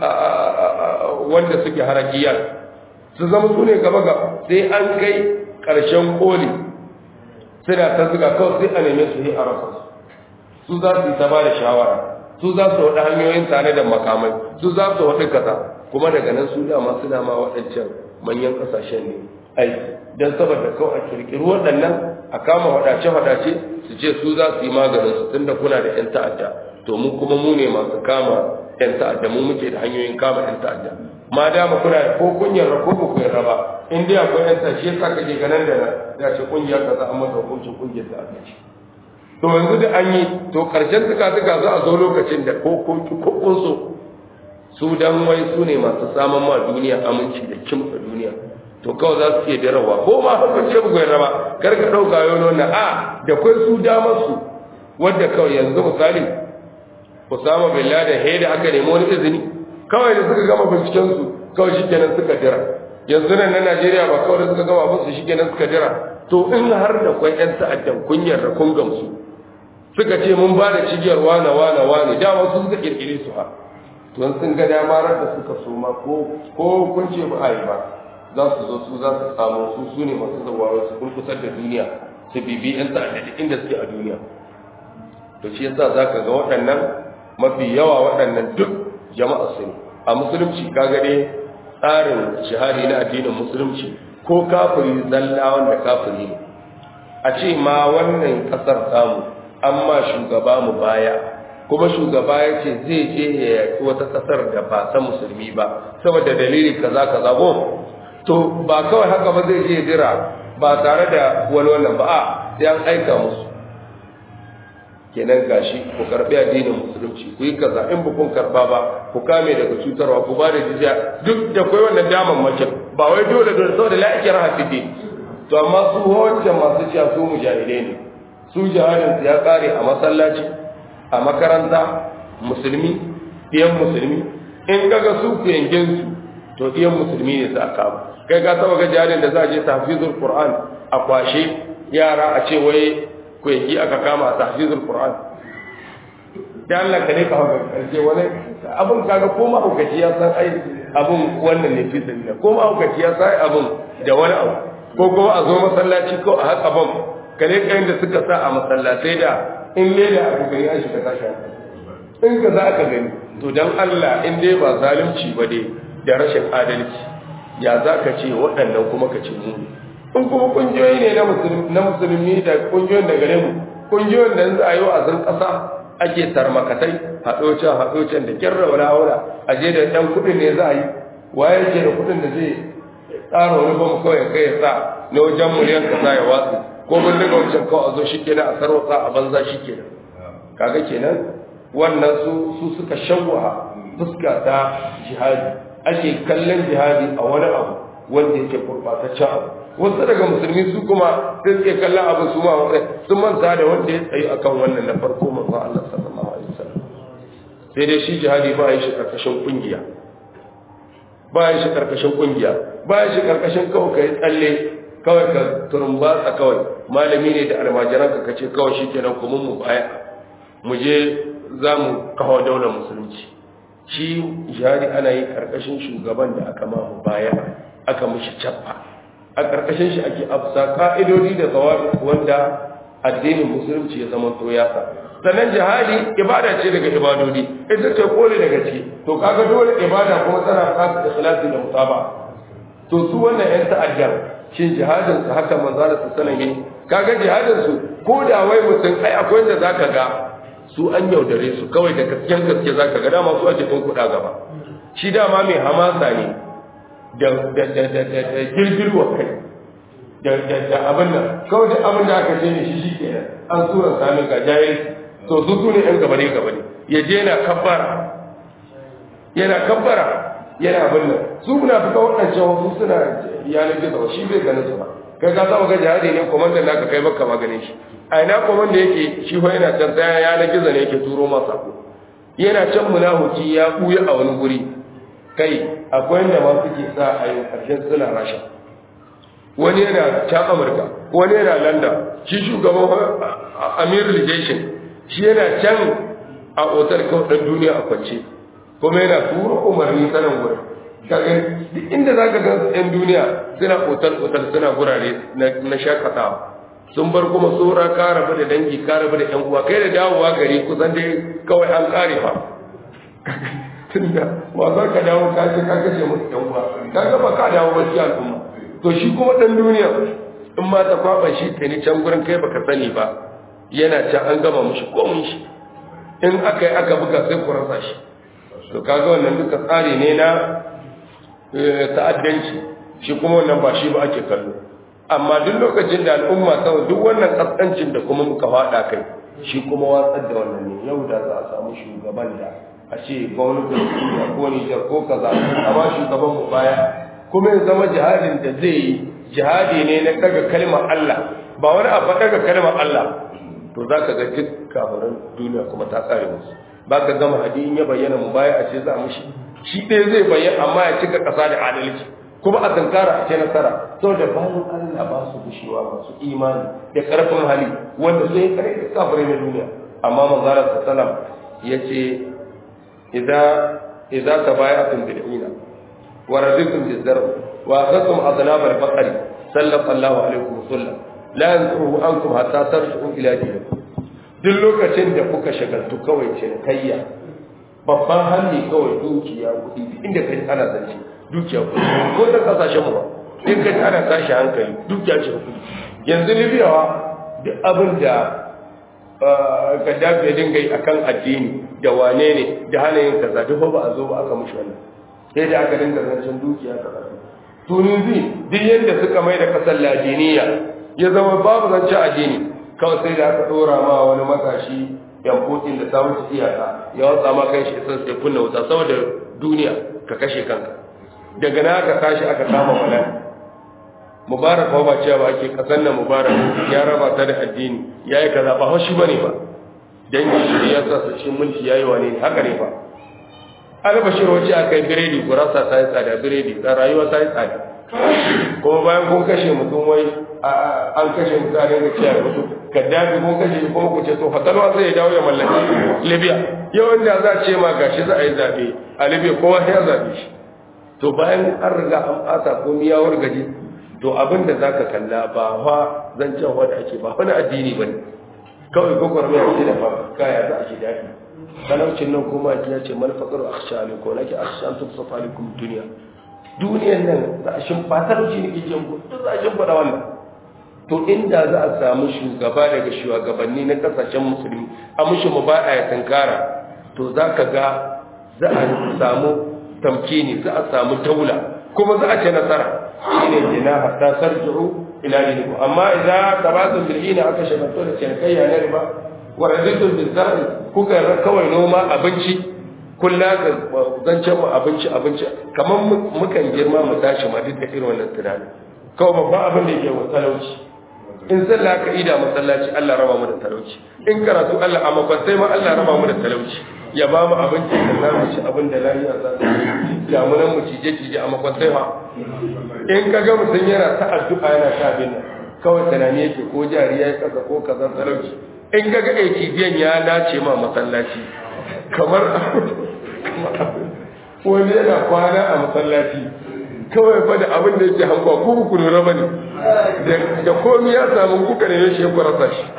[SPEAKER 1] wanda suke harakiyar su zama su ne gaba ga sai an kai ƙarshen koli suna ta zuga kawai sai a neme su yi a rasa su za su yi ta ba da shawara su za su waɗa hanyoyin tare da makamai su za su waɗi kaza kuma daga nan su dama suna ma waɗancan manyan ƙasashen ne aiki don saboda kawai a kirkiri waɗannan a kama faɗace-faɗace su ce su za su yi maganin su tunda kuna da 'yan ta'adda to mu kuma mu ne masu kama 'yan ta'adda mu muke da hanyoyin kama 'yan ta'adda ma dama kuna da ko kun yarda ko ku yarda ba in dai akwai 'yan ta'adda shi yasa kake ganin da na ya ce kungiyar kaza an masa hukuncin kungiyar ta'adda ce to yanzu da an yi to karshen tuka-tuka za a zo lokacin da ko kun ko kun so su dan wai su ne masu samun ma duniya aminci da kimfa duniya to kawai za su iya darawa ko ma haka ce bugu yana ba kar ka ɗauka yau nuna a da kwai su damar su wadda kawai yanzu misali Usama bin Laden he da aka nemi wani izini kawai da suka gama binciken su kawai shikenan suka dira yanzu nan na Najeriya ba kawai da suka gama abin su shikenan suka dira to in har da kwai ƴan ta'addan kunyar da kun gamsu suka ce mun ba da cigiyar wane wane wane dama su suka kirkire su ha to sun ga dama da suka soma ko ko kun ce ba a yi ba za su zo su za su samu su su ne masu zawawa su kurkusar da duniya su bibi yan ta'adda da inda suke a duniya to shi yasa za ka ga waɗannan mafi yawa waɗannan duk jama'a su ne a musulunci kaga dai tsarin shahadi na addinin musulunci ko kafiri zalla wanda kafiri ne a ce ma wannan ƙasar samu amma shugaba mu baya kuma shugaba ya ce zai je ya yaƙi wata ƙasar da ba ta musulmi ba saboda dalili kaza kaza ko to ba kawai haka ba zai je jira ba tare da wani wannan ba a sai an aika musu kenan gashi ku karbi addinin musulunci ku yi kaza in ba kun karba ba ku kame daga cutarwa ku ba da jizya duk da kai wannan daman mace ba wai dole dole saboda la ikraha fi din to amma su wancan masu cewa su mujahidai ne su jihadin ya kare a masallaci a makaranta musulmi ɗiyan musulmi in kaga su ku yankin su to ɗiyan musulmi ne za a kama kai ka taba ga jihadin da za a je tahfizul qur'an a kwashe yara a ce wai ku yanki aka kama a tahfizul qur'an da Allah ka ne ka haka karshe wani abun kaga ko ma hukaci ya san ai abun wannan ne fi sabila ko ma hukaci ya san abun da wani abu ko kuma a zo masallaci ko a haka bam kare kayan da suka sa a masallatai da in leda a gani an shiga tashi in ka za ka gani to dan Allah in dai ba zalunci ba dai da rashin adalci ya za ka ce waɗannan kuma ka ce mu in kuma ƙungiyoyi ne na musulmi da ƙungiyoyin da gare mu ƙungiyoyin da yanzu a yi wa'azin ƙasa ake tarmakatai haɗocin haɗocin da kyarra wala wala a je da ɗan kuɗin ne za a yi waye ke da kuɗin da zai tsara wani bam kawai kai ya sa na wajen miliyan kaza ya watsu ko mun daga wancan kawai a zo shi kenan a sarwatsa a banza shi kenan kaga kenan wannan su su suka shawwa fuska ta jihadi ake kallon jihadi a wani abu wanda yake gurbataccen abu wasu daga musulmi su kuma sai suke kallon abu su ma wani sun manta da wanda ya tsayi akan wannan na farko manzon Allah sallallahu alaihi wasallam sai dai shi jihadi ba yi shi karkashin kungiya bayan shi karkashin kungiya bayan shi karkashin kawai kai tsalle kawai ka turumbatsa kawai malami ne da almajiran ka kace kawai shikenan kuma mu baya mu je za mu kawo daular musulunci shi jihadi ana yi karkashin shugaban da aka ma mu baya aka mushi cappa a karkashin shi ake afsa ka'idodi da zawabi wanda addinin musulunci ya zama to ya sa sannan jihadi ibada ce daga ibadodi ita ce kole daga ciki to kaga dole ibada kuma tana kasa ikhlasi da mutaba to su wannan yan ta'addar shin jihadin su haka manzo Allah sallallahu alaihi kaga jihadin su ko da wai mutum ai akwai wanda zaka ga su an yaudare su kawai da gaskiyan gaske zaka ga dama su ake tun kuɗa gaba shi dama mai hamasa ne da da da da da girgirwa kai da da da abin nan kawai da abin da aka ce ne shi shi kenan an sura sami ga jahilci to su su ne ‘yan gabane gabane ya je yana kabbara yana kabbara yana abin nan su muna fita waɗancan wasu suna yanar gizo shi bai ganin su ba kai ka saba ga jihadi ne komandan naka kai baka maganin shi a ina komanda yake shi ko yana can tsaya yanar gizo ne yake turo masa ko yana can munahuki ya buya a wani guri kai akwai inda ma suke sa a yi ƙarshen suna rasha wani yana can amurka wani yana london shi shugaban amirul jeshin shi yana can a otar kawai ɗan duniya a kwance kuma yana tura umarni sanan wurin kaga duk inda za ka gan yan duniya suna otar otar suna gurare na shakatawa sun bar kuma tsora ka rabu da dangi ka rabu da yan uwa kai da dawowa gari kusan dai kawai an kare fa tunda ba za ka dawo ka ce ka kashe musu yan uwa ka ga ba ka dawo ba ci al'umma to shi kuma ɗan duniya in ma ta kwaba shi ta ni can gurin kai baka sani ba yana can an gama mushi komun shi in aka yi aka buga sai ku rasa shi to kaga wannan duka tsari ne na ta'addanci shi kuma wannan ba shi ba ake kallo amma duk lokacin da al'umma sau duk wannan kaskancin da kuma muka faɗa kai shi kuma watsar da wannan ne yau da za a samu shugaban da a ce gwamnatin duniya ko nijar ko kaza amma shugaban mu baya kuma ya zama jihadin da zai yi jihadi ne na daga kalmar Allah ba wani abu daga kalmar Allah to za ka ga duk kafirin duniya kuma ta tsare musu ba ka gama hadin ya bayyana mu baya a ce za mu shi shi ɗaya zai bayyana amma ya cika ƙasa da adalci kuma a tankara a ce nasara saboda bayan Allah ba su gushewa masu imani da ƙarfin hali wanda sun yi kare da kafirai na duniya amma manzara sallam ya ce idza tabaya'tum bil ina wa raditum biz zarb wa akhadtum adnab al baqari sallallahu alaihi wa sallam la yanzuru ankum hatta tarji'u ila dinikum duk lokacin da kuka shagaltu kawai cinikayya babban hannu kawai dukiya kuɗi inda kai ana zance dukiya kuɗi ko da kasashen mu ba in kai ana tashi hankali dukiya ce kuɗi yanzu libyawa duk abin da gaddafi ya dinga yi akan addini da wane ne da hana yin kaza duk ba a zo ba aka mushi wannan sai da aka dinga zancen dukiya kaza tunisi duk yadda suka mai da kasar ladiniya ya zama babu zancen addini kawai sai da aka dora ma wani matashi yankokin da ta wuce iyaka ya watsa ma kai shi san sai kunna wuta saboda duniya ka kashe kanka daga na aka tashi aka kama malan mubarak ba cewa ake kasan nan mubarak ya raba ta da addini yayi kaza ba haushi bane ba dangi shi ya sa su cikin mulki yayi wane ne haka ne ba albashir wace akai biredi gurasa ta yi tsada biredi da rayuwa ta yi tsada kuma bayan kun kashe mutum wai an kashe mutane da cewa mutum kaddafi kun kashe shi kuma ku ce to fatalwa zai dawo ya mallaki libya yawan da za a ce ma gashi za a yi zaɓe a libya kowa ya zaɓe shi to bayan an riga an ɓata ko miyawar gaji to abin da za ka kalla ba fa zancen wanda ake ba wani addini ba ne kawai gwagwarmaya ce da fa kaya za a ji daɗi talaucin nan kuma ya ce malfaƙar a kashe aliko nake a kashe an tufsa falikun duniya duniyan nan za a shimfa talauci ne ke jin duk za a shimfa wannan to inda za a samu shugaba daga shugabanni na kasashen musulmi a mushi mu ba a ya tankara to za ka ga za a samu tamkini za a samu daula kuma za a ce nasara shine jina hatta sarji'u ila dinikum amma idza tabatum bil ina aka shagalto da cinikayya na riba wa raditum bil zar'i kuka kawai noma abinci kullu ga zancen mu abinci abinci kamar mukan girma mu tashi ma duk da irin wannan tunani kawai babban abin da yake wa talauci in sallah ka ida masallaci Allah raba mu da talauci in karatu Allah a makwantai ma Allah raba mu da talauci ya ba mu abinci da za mu ci abin da lafiya za ta yi ga mu nan mu cije cije a makwansai ma in ka ga mutum yana ta addu'a yana sha bin nan kawai tunani yake ko jari ya yi kasa ko kazan talauci in ka ga cijiyan ya dace ma masallaci kamar wani yana kwana a masallaci kawai fa da abin da yake hankwa ko ku lura bane da komi ya samu kuka ne shi ya kwarasa shi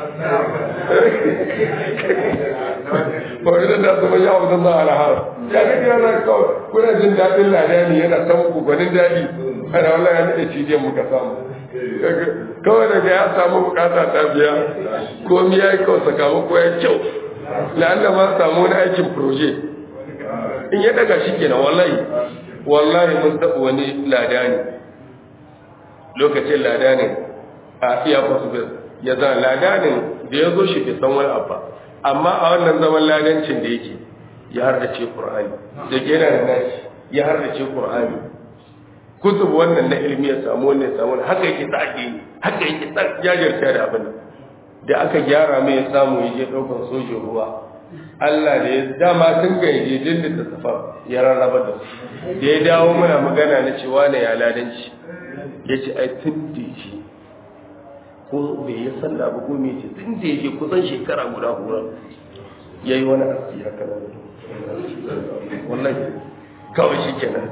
[SPEAKER 1] ba da da zama ya abu zama ala har ya ga kira na kawai kuna jin daɗin ladani yana san ku gwanin daɗi ana wallahi ya nade cijiyan muka samu kawai daga ya samu bukata ta biya komi ya yi kawai sakamako ya kyau la'alla ma samu wani aikin proje in ya daga shi kenan wallahi wallahi mun taɓa wani ladani lokacin ladanin a iya possible ya zan ladanin da ya zo shi bai san wani abu amma a wannan zaman ladancin da yake ya hardace qur'ani da ke yana da nashi ya hardace qur'ani kutub wannan na ilmi ya samu wannan ya samu haka yake ta ake yi haka yake ta jajirta da abin da aka gyara mai ya samu ya je ɗaukar sojin ruwa Allah da ya dama tun ga yaje din da safar ya rarraba da su da ya dawo muna magana na cewa ne ya ladanci ya ce ai tun da shi ko bai yi sallah ba ko me ce tun da yake kusan shekara guda hura ya yi wani aski haka nan wallahi kawai shi kenan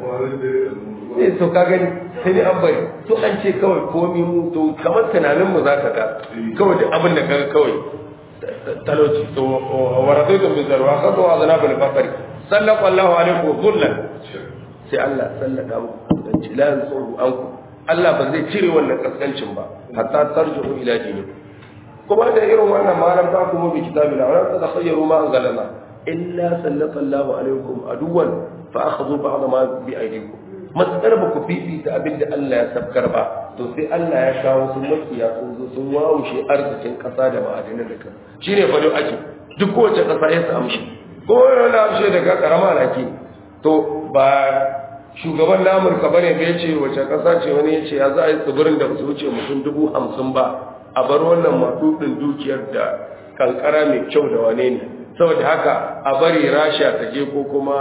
[SPEAKER 1] eh to ka gani sai dai an bari to an ce kawai komi mu to kamar tunanin mu zaka ga kawai da abin da kaga kawai talauci to waradaitu min zarwa qad wa azna bil faqri sallallahu alaihi wa sallam sai Allah sallaka muku dan jilan tsoro anku Allah ba zai cire wannan kaskancin ba hatta tarji'u ila dinikum kuma da irin wannan malam ta kuma bi kitabil wa ta takhayyaru ma anzalna illa sallallahu alaikum aduwan fa akhadhu ba'd ma bi aydikum matsar ba ku fifita abin da Allah ya sabkar ba to sai Allah ya kawo sun makiya sun zo sun wawushe arzikin kasa da ma'adinan da kan shine fa ake duk kowace kasa ya samu shi ko wani amshe daga karama laki to ba shugaban na Amurka bane bai ce wace kasa ce wani ya ce ya za a yi tsibirin da su wuce mutum dubu hamsin ba a bar wannan matsudin dukiyar da kankara mai kyau da wane ne saboda haka a bari rasha ta je ko kuma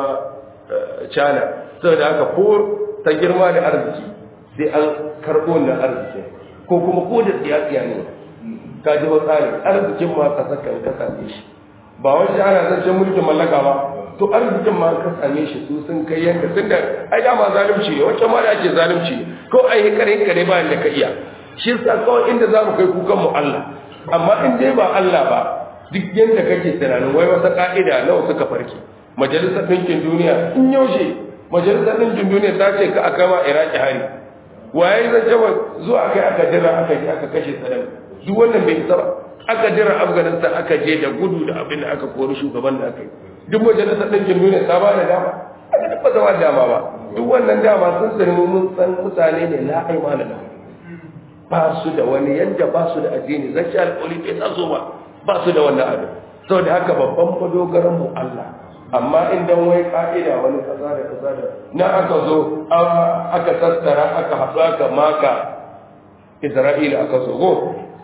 [SPEAKER 1] china saboda haka ko ta girma da arziki sai an karɓo na arziki ko kuma ko da tsiyatsiya ne ka ji tsari arzikin ma ka saka ka same shi ba wani ana zancen mulkin mallaka ba to arzikin ma ka same shi su sun kai yanka tun da ai dama zalunci ne wancan ma da ake zalunci ne ko ai hikare hikare ba da ka iya shi sa kawai inda za mu kai kukan mu Allah amma in dai ba Allah ba duk yadda kake tunanin wai wata ka'ida nawa suka farke majalisar ɗinkin duniya in yaushe majalisar ɗinkin duniya ta ce ka aka ma iraki hari waye zan jama zuwa kai aka jira aka je aka kashe saddam duk wannan bai isa ba aka jira afghanistan aka je da gudu da abin da aka kori shugaban da aka yi duk majalisar ɗinkin duniya ta ba da dama aka taɓa zama dama ba duk wannan dama sun sani mun san mutane ne la aimana lahu ba su da wani yadda ba su da addini zan ci alƙoli bai taso ba ba su da wannan abin sau da haka babban madogaran mu Allah amma in dan wai ka'ida wani kaza da kaza da na aka zo aka tattara aka haɗu aka maka Isra'ila aka zo go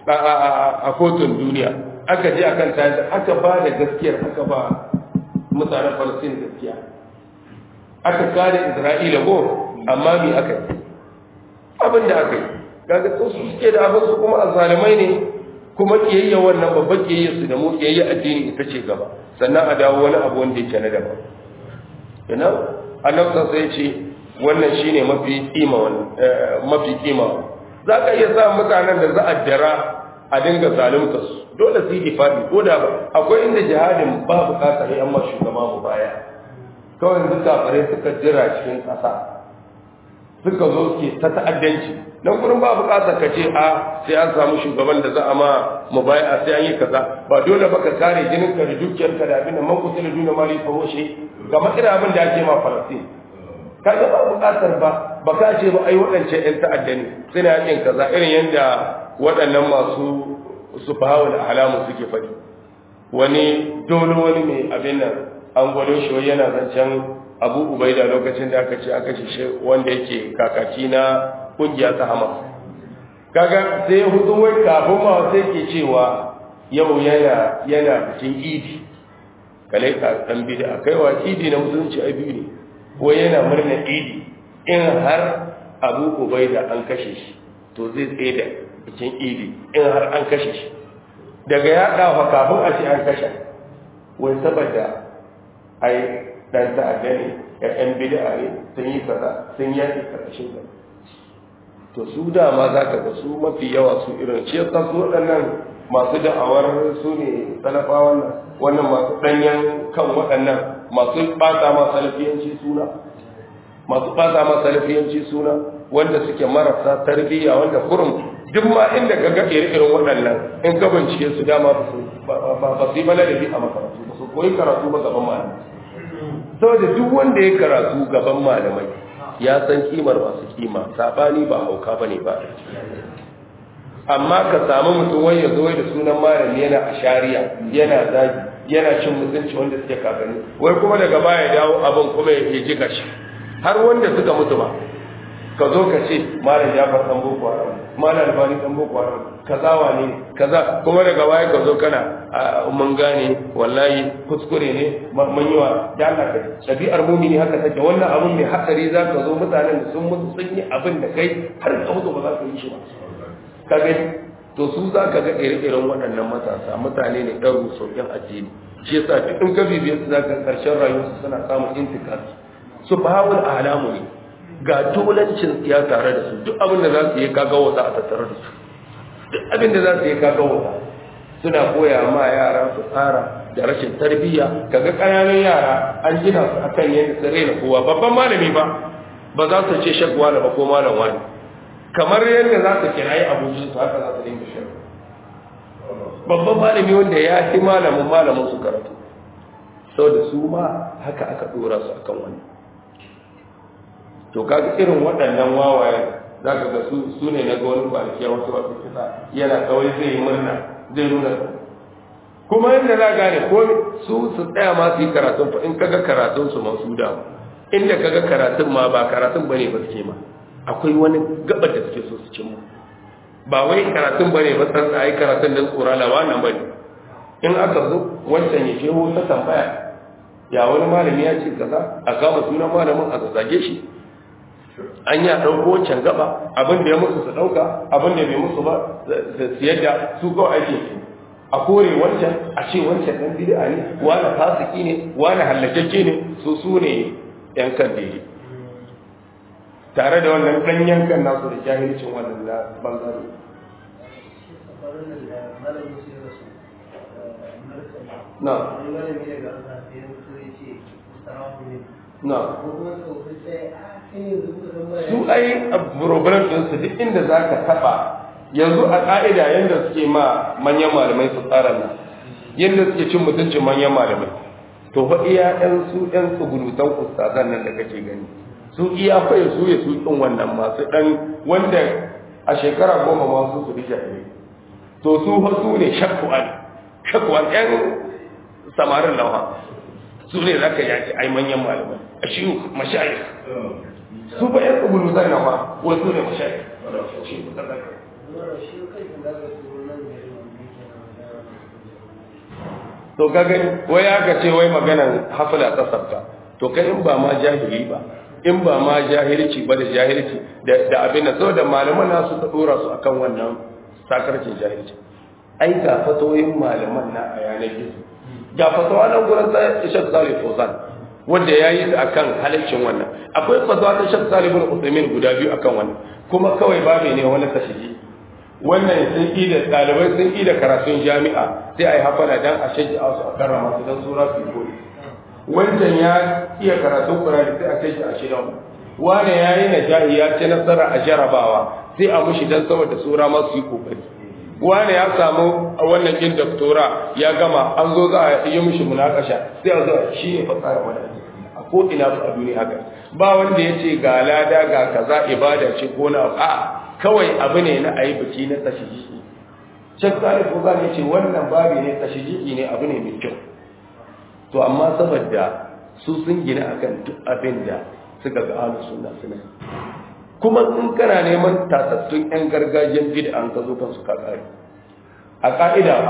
[SPEAKER 1] a kotun duniya aka je akan tayi aka ba da gaskiyar aka ba mutanen Falastin gaskiya aka kare Isra'ila go amma me aka yi abin da aka yi kaga to su suke da abin su kuma azalimai ne kuma kiyayya wannan babban kiyayya su da mu kiyayya addini ita ce gaba sannan a dawo wani abu wanda yake na daban ina annabi sai ce wannan shine mafi kima mafi kima zaka iya sa mutanen da za a dara a dinga zalunta su dole su yi difadi ko da ba akwai inda jihadin ba bukatar yan ma shugaba mu baya kawai duk kafare suka jira cikin kasa suka zo suke ta ta'addanci nan gurin ba bukatar ka ce a sai an samu shugaban da za a ma mu baya sai an yi kaza ba dole ba ka kare jinin ka da dukiyar ka da abin da man kusa da duna mali fa hoshe kamar irin abin da ake ma falastin kaga ba bukatar ba ba ka ce ba ai waɗancan ƴan ta'adda ne suna yakin kaza irin yadda waɗannan masu su fahawa da alamu suke faɗi wani dole wani mai abin nan an gwado shi yana zancen abu ubaida lokacin da aka ce aka ce shi wanda yake kakaki na kungiya ta hamas kaga sai hudu wai kafin ma sai ke cewa yau yana yana bikin idi kalai ka dan bid'a kai wa idi na musulunci ai biyu ne ko yana murna idi in har Abu Ubaida an kashe shi to zai tsaye da bikin idi in har an kashe shi daga ya dafa kafin a ce an kashe wai saboda ai dan ta'adda ne ya ɗan bid'a ne sun yi kaza sun yaki karkashin ka to su dama za ka ga su mafi yawa su irin shi yasa su waɗannan masu da'awar su ne salafa wannan wannan masu ɗanyen kan waɗannan masu ɓata ma salafiyanci suna masu ɓata ma salafiyanci suna wanda suke marasa tarbiyya wanda kurum duk ma inda ka ga irin waɗannan in ka bincike su dama ba su ba su yi bala da bi a makarantu ba su koyi karatu ba gaban malamai saboda duk wanda ya karatu gaban malamai ya san kimar masu kima sabani ba hauka bane ba amma ka samu mutum wai ya zo da sunan malami yana a shari'a yana zagi yana cin mutunci wanda suke kakanni wai kuma daga baya dawo abin kuma ya ji gashi har wanda suka mutu ba ka zo ka ce malam jafar dan boko haram malam albani dan boko haram kaza wane kaza kuma daga baya ka zo kana mun gane wallahi kuskure ne mun yi wa da Allah kai dabi'ar mumini haka take wannan abun mai hatsari za ka zo mutanen da sun mutu sun yi abin da kai har ka mutu ba za ka yi shi ba ka gani to su za ka ga ire-iren waɗannan matasa mutane ne ɗan rusokin addini shi yasa duk in ka bibiye su za ka ƙarshen rayuwarsu suna samun intikar su bawul alamu ne ga dolancin ya tare da su duk abin da za su yi kaga wata a tattare da su duk abin da za su yi kaga wata suna koya ma yara su tsara da rashin tarbiyya kaga ƙananan yara an gina su akan yadda su raina kowa babban malami ba ba za su ce shagwa ba ko malam wani kamar yadda za su kirayi abokin su haka za su dinga shan babban malami wanda ya fi malamin malamin su karatu sau da su ma haka aka dora su akan wani to kaga irin waɗannan wawayen za ka ga su ne na ga wani kwanaki wasu wasu kisa yana kawai zai yi murna zai nuna kuma yadda za gane ko su su tsaya ma su yi karatun fa in kaga karatun su masu damu inda kaga karatun ma ba karatun bane ba suke ma akwai wani gaba da suke so su cimma ba wai karatun bane ba san ai karatun da tsora la wannan bane in aka zo wancan ya shehu ta tambaya ya wani malami ya ce kaza a kama sunan malamin a zage shi an ya ɗauko wancan gaba abin da ya musu su ɗauka abin da bai musu ba su yadda su kawai ake su a kore wancan a ce wancan ɗan bid'a ne wani fasiki ne wani hallakakke ne su su ne yan kan daidai tare da wannan ɗan yankan nasu da jahilcin wannan na bangare na na su ai problem ɗinsu duk inda za ka taɓa yanzu a ƙa'ida yadda suke ma manyan malamai su tsara nan yadda suke cin mutuncin manyan malamai to fa iya ɗan su ɗan tsugunutan ustazan nan da kake gani su iya faye su ya su ɗin wannan masu ɗan wanda a shekara goma masu su rike ne to su fa su ne shakkuwan shakkuwan ɗan samarin nawa su ne za ka yaki ai manyan malamai a shi mashayikh su ba yan tsibiri zai na ma wasu ne mashayi to kaga wai aka ce wai maganan hafila ta sabta to kai in ba ma jahili ba in ba ma jahilci ba da jahilci da abin da saboda malaman nasu ta dora su akan wannan sakarcin jahilci ai ga fatoyin malaman na a yanar gizo ga fatawa nan gurin ta Ishaq Salih Fawzan wanda ya yi a kan halaccin wannan akwai fatawa ta shek salibin usaimin guda biyu akan wannan kuma kawai babu ne wani tashiji wannan sun yi da ɗalibai sun yi da karatun jami'a sai a yi hafana don a shaji a su a karrama su don sura su yi wancan ya iya karatun kurani sai a kai shi a shidan wane ya yi najahi ya ce nasara a jarabawa sai a mushi don saboda sura ma su yi kokari wane ya samu a wannan kin doktora ya gama an zo za a yi mishi munakasha sai a zo shi ne fasara mana a ko ina su a duniya haka ba wanda ya ce ga lada ga kaza ibada ce ko na a kawai abu ne na ayi biki na tashiji Sheikh Salih Fuzan ya ce wannan babi ne tashiji ne abu ne mai kyau to amma saboda su sun gina akan duk abin da suka ga ahlus sunna suna kuma in kana neman tatattun 'yan gargajiyar bid'an ka zo kansu ka kare a ka'ida ba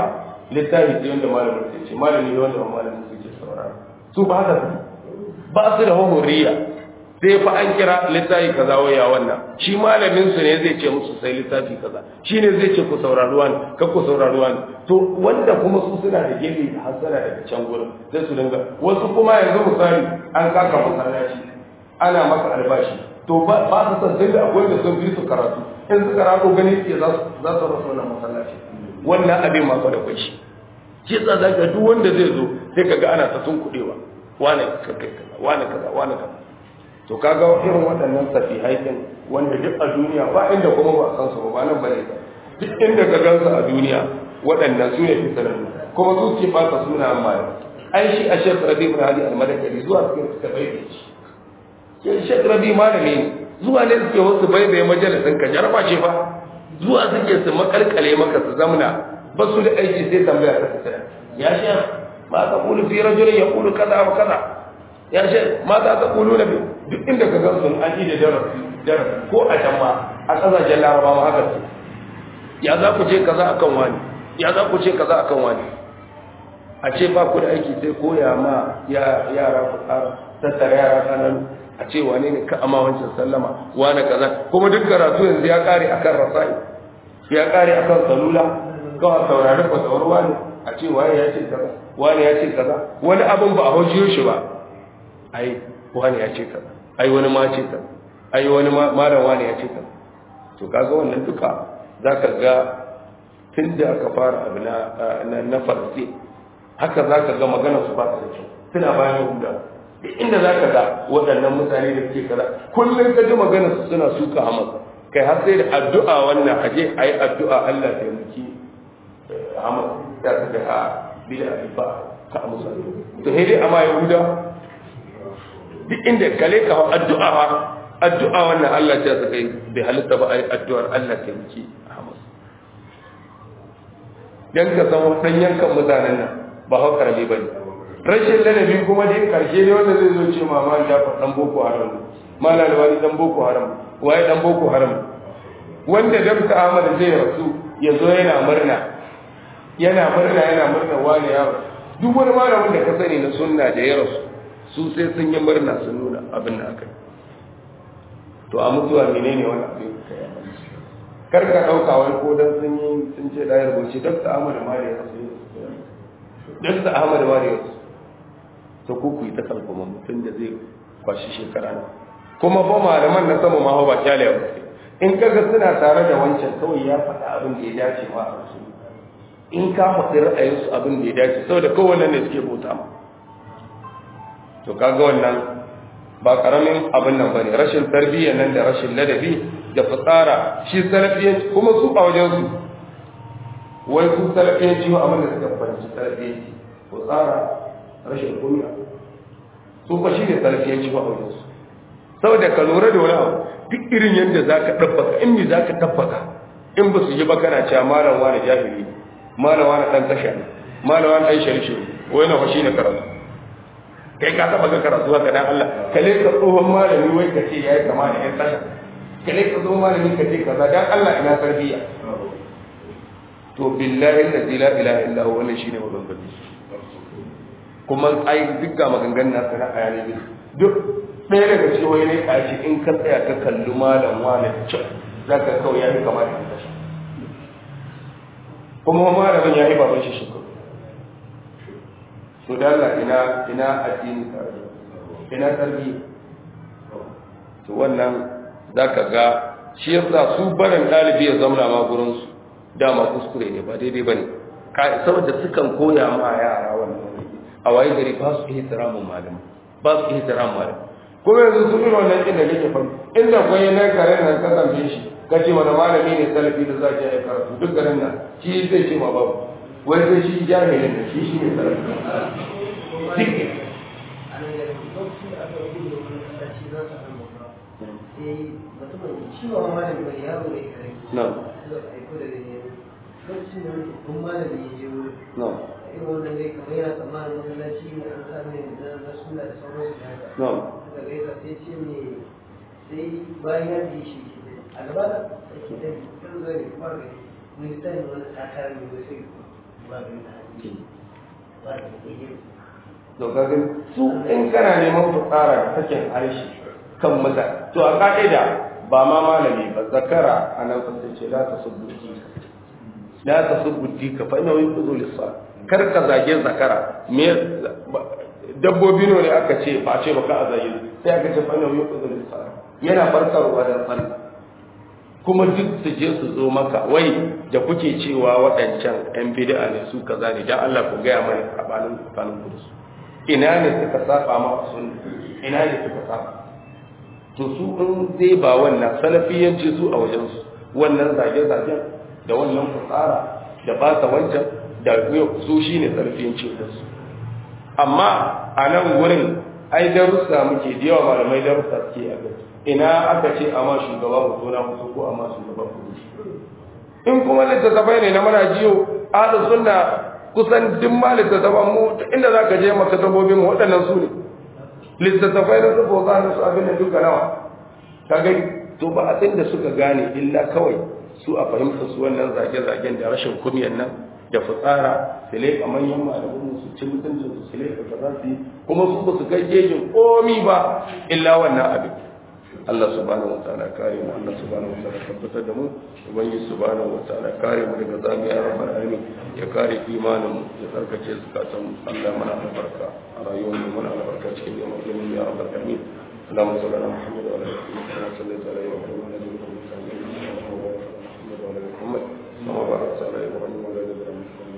[SPEAKER 1] littafi sai wanda malamin sai ce malami ne wanda malamin suke saurara su ba haka ba su da hurriya sai fa an kira littafi kaza waya wannan shi malamin su ne zai ce musu sai littafi kaza shi ne zai ce ku saurari wani ka ku saurari wani to wanda kuma su suna da gefe da hasara daga can gurin sai su dinga wasu kuma yanzu misali an kaka masallaci ana masa albashi to ba su san sai da akwai da sun fi su karatu in su karatu gani ke za su rasa wannan masallaci wannan abin ma da kwai shi shi yasa za ka duk wanda zai zo sai ka ga ana ta sun kuɗewa wane kaza wane kaza wane kaza to kaga irin waɗannan safihai din wanda duk a duniya ba inda kuma ba san su ba nan bane ba duk inda ka gansu a duniya waɗannan su ne fisarar kuma su ce fata suna amma ai shi a shekar rabi ibn hadi al-madakari zuwa cikin suka bai shi ke shekar rabi malami ne zuwa ne suke wasu bai bai majalisin ka jarba ce fa zuwa suke su makalkale maka su zamna ba su da aiki sai tambaya ta fita ya shi ma ka kulu fi rajulin ya kulu kaza wa kaza ya shi ma za ka kulu na duk inda ka gan sun an yi da darasi darasi ko a can ma a kasashen larabawa haka ce ya za ku ce kaza akan wani ya za ku ce kaza akan wani a ce ba ku da aiki sai koya ma yara ku tattara yara kanan a ce wane ne ka amma wancan sallama wane kaza kuma duk karatu yanzu ya kare akan rasai ya kare akan salula kawai saurari fasawar wani a ce waye ya ce kaza wani ya ce kaza wani abin ba a hojiyo shi ba ai wani ya ce kaza ai wani ma ce kaza ai wani malam wani ya ce kaza to kaga wannan duka zaka ga tun da aka fara abu na na farsi haka zaka ga magana su ba ta da kyau suna bayan huda inda za ka ga waɗannan mutane da suke kaza kullum ka ji magana su suna suka hamas kai har sai da addu'a wannan aje a yi addu'a Allah ta yamaki hamas ya ta da a bida ba ka amsa to sai dai amma yahuda duk inda kale ka hau addu'a ha addu'a wannan Allah ta saka bai halitta ba a yi addu'ar Allah ta yamaki hamas dan ka san dan yankan mutanen nan ba hau karami bane rashin ladabi kuma dai karshe ne wanda zai zo ce mama Jafar dan Boko Haram mala wani dan Boko Haram waye dan Boko Haram wanda Dr. Ahmad zai rasu ya zo yana murna yana murna yana murna wani ya duk wani malamin da ka sani na sunna da ya rasu su sai sun yi murna sun nuna abin da aka yi to a mutuwa menene wani abin kar ka dauka wani ko dan sun yi sun ce da ya rubuce Dr. Ahmad ma da ya rasu Dr. Ahmad ma da ya rasu to ku ku yi ta kalfama mutum da zai kwashi shekara ne kuma ba malaman na sama ma ba kyale ba in kaga suna tare da wancan kawai ya faɗa abin da ya dace ma a su in ka faɗi ra'ayinsu abin da ya dace saboda kowanne ne suke bauta ma to kaga wannan ba karamin abin nan bane rashin tarbiyya nan da rashin ladabi da fitsara shi salafiyanci kuma su a wajen su wai su salafiyanci wa abin da suka fahimci salafiyanci fitsara rashin kunya su fa shi ne salafiyanci ba wajen su saboda ka lura da wani abu duk irin yadda za ka ɗabbaka in mi za ka ɗabbaka in ba su yi ba kana cewa malam wani jahili malam wani ɗan tasha ne malam wani ɗan sharishe wai na fashi ne karatu kai ka taɓa ga karatu haka dan Allah ka leka tsohon malami wai ka ce yayi kama da ƴan tasha ka leka tsohon malami ka ce kaza dan Allah ina tarbiyya to billahi la ilaha illa huwa wannan shine maganganu kuma ai duk ga maganganun nasu na ayani duk ɗaya daga cikin wani ne ka ce in ka tsaya ka kalli malam wani can za ka kawai ya yi kama da tashi kuma malamin ya yi baban shi shekaru to da Allah ina ina addini tare ina tarbiyya to wannan za ka ga shi yasa su barin ɗalibi ya zauna ma gurinsu dama kuskure ne ba daidai ba ne saboda sukan koya ma yara wannan a waye gari ba su ihtiramun malam ba su ihtiramun malam kuma yanzu sun irin wannan inda kake fa inda kwai nan karen nan ka tambaye shi ka ce wani malami ne salafi da za ki yi karatu duk garin nan shi zai ce ma babu wai sai shi jahilin da shi shi ne salafi duk No.
[SPEAKER 2] lokacin da wani kun malami ya je wuri
[SPEAKER 1] No.
[SPEAKER 2] irin wannan dai kamar yana tsammanin masallaci ne an sa ne da na suna da sauransu da haka
[SPEAKER 1] No.
[SPEAKER 2] daga gaisa sai ce ne sai bayan ya ji shi a gaba da ake da kan zai fara gani mun yi tsayin wani tsakar ne wai sai
[SPEAKER 1] to kaga su in kana neman fitsara da sakin harshe kan mutane to a ka'ida ba ma malami ba zakara a nan sun ce la ta subbuti la ta subbuti ka fa ina yin kuzo lissa kar ka zage zakara me dabbobi ne aka ce ba ce baka a zage sai aka ce fa ina yin kuzo lissa yana farkarwa da sallah kuma duk su je su zo maka wai da kuke cewa waɗancan 'yan bid'a ne su kaza ne dan Allah ku gaya mana sabanin tsakanin ku da su ina ne suka saba ma sunna ina ne suka saba to su in zai ba wannan salafiyanci su a wajen su wannan zage-zagen da wannan fitsara da ba sa wancan da su shine salafiyanci da su amma a nan gurin ai darussa muke da yawa malamai darussa suke a gaba ina aka ce a ma shugaba ku na musu ko a ma shugaba ku in kuma littattafai ne na mana jiyo ahlu sunna kusan duk ma littattafan mu inda za ka je makatabobin mu waɗannan su ne littattafai na su boza na su abin da duka nawa ka gani to ba a da suka gane illa kawai su a fahimta su wannan zage-zagen da rashin kumyan nan da fitsara su leƙa manyan malamin su ci mutuncin su su leƙa kaza su yi kuma su ba su kai gejin komi ba illa wannan abin Allah subhanahu wa ta'ala kare mu Allah subhanahu wa ta'ala tabbatar da mu ubangiji subhanahu wa ta'ala kare mu daga zamiya rabbal alamin ya kare imanin mu ya tsarkake zakatan mu Allah mana albarka a rayuwar mu mana albarka cikin yawan ilimin ya rabbal alamin اللهم صل على محمد وعلى ال محمد كما صليت على ابراهيم وعلى ال ابراهيم انك حميد مجيد وبارك على محمد وعلى ال محمد كما باركت على ابراهيم وعلى ال ابراهيم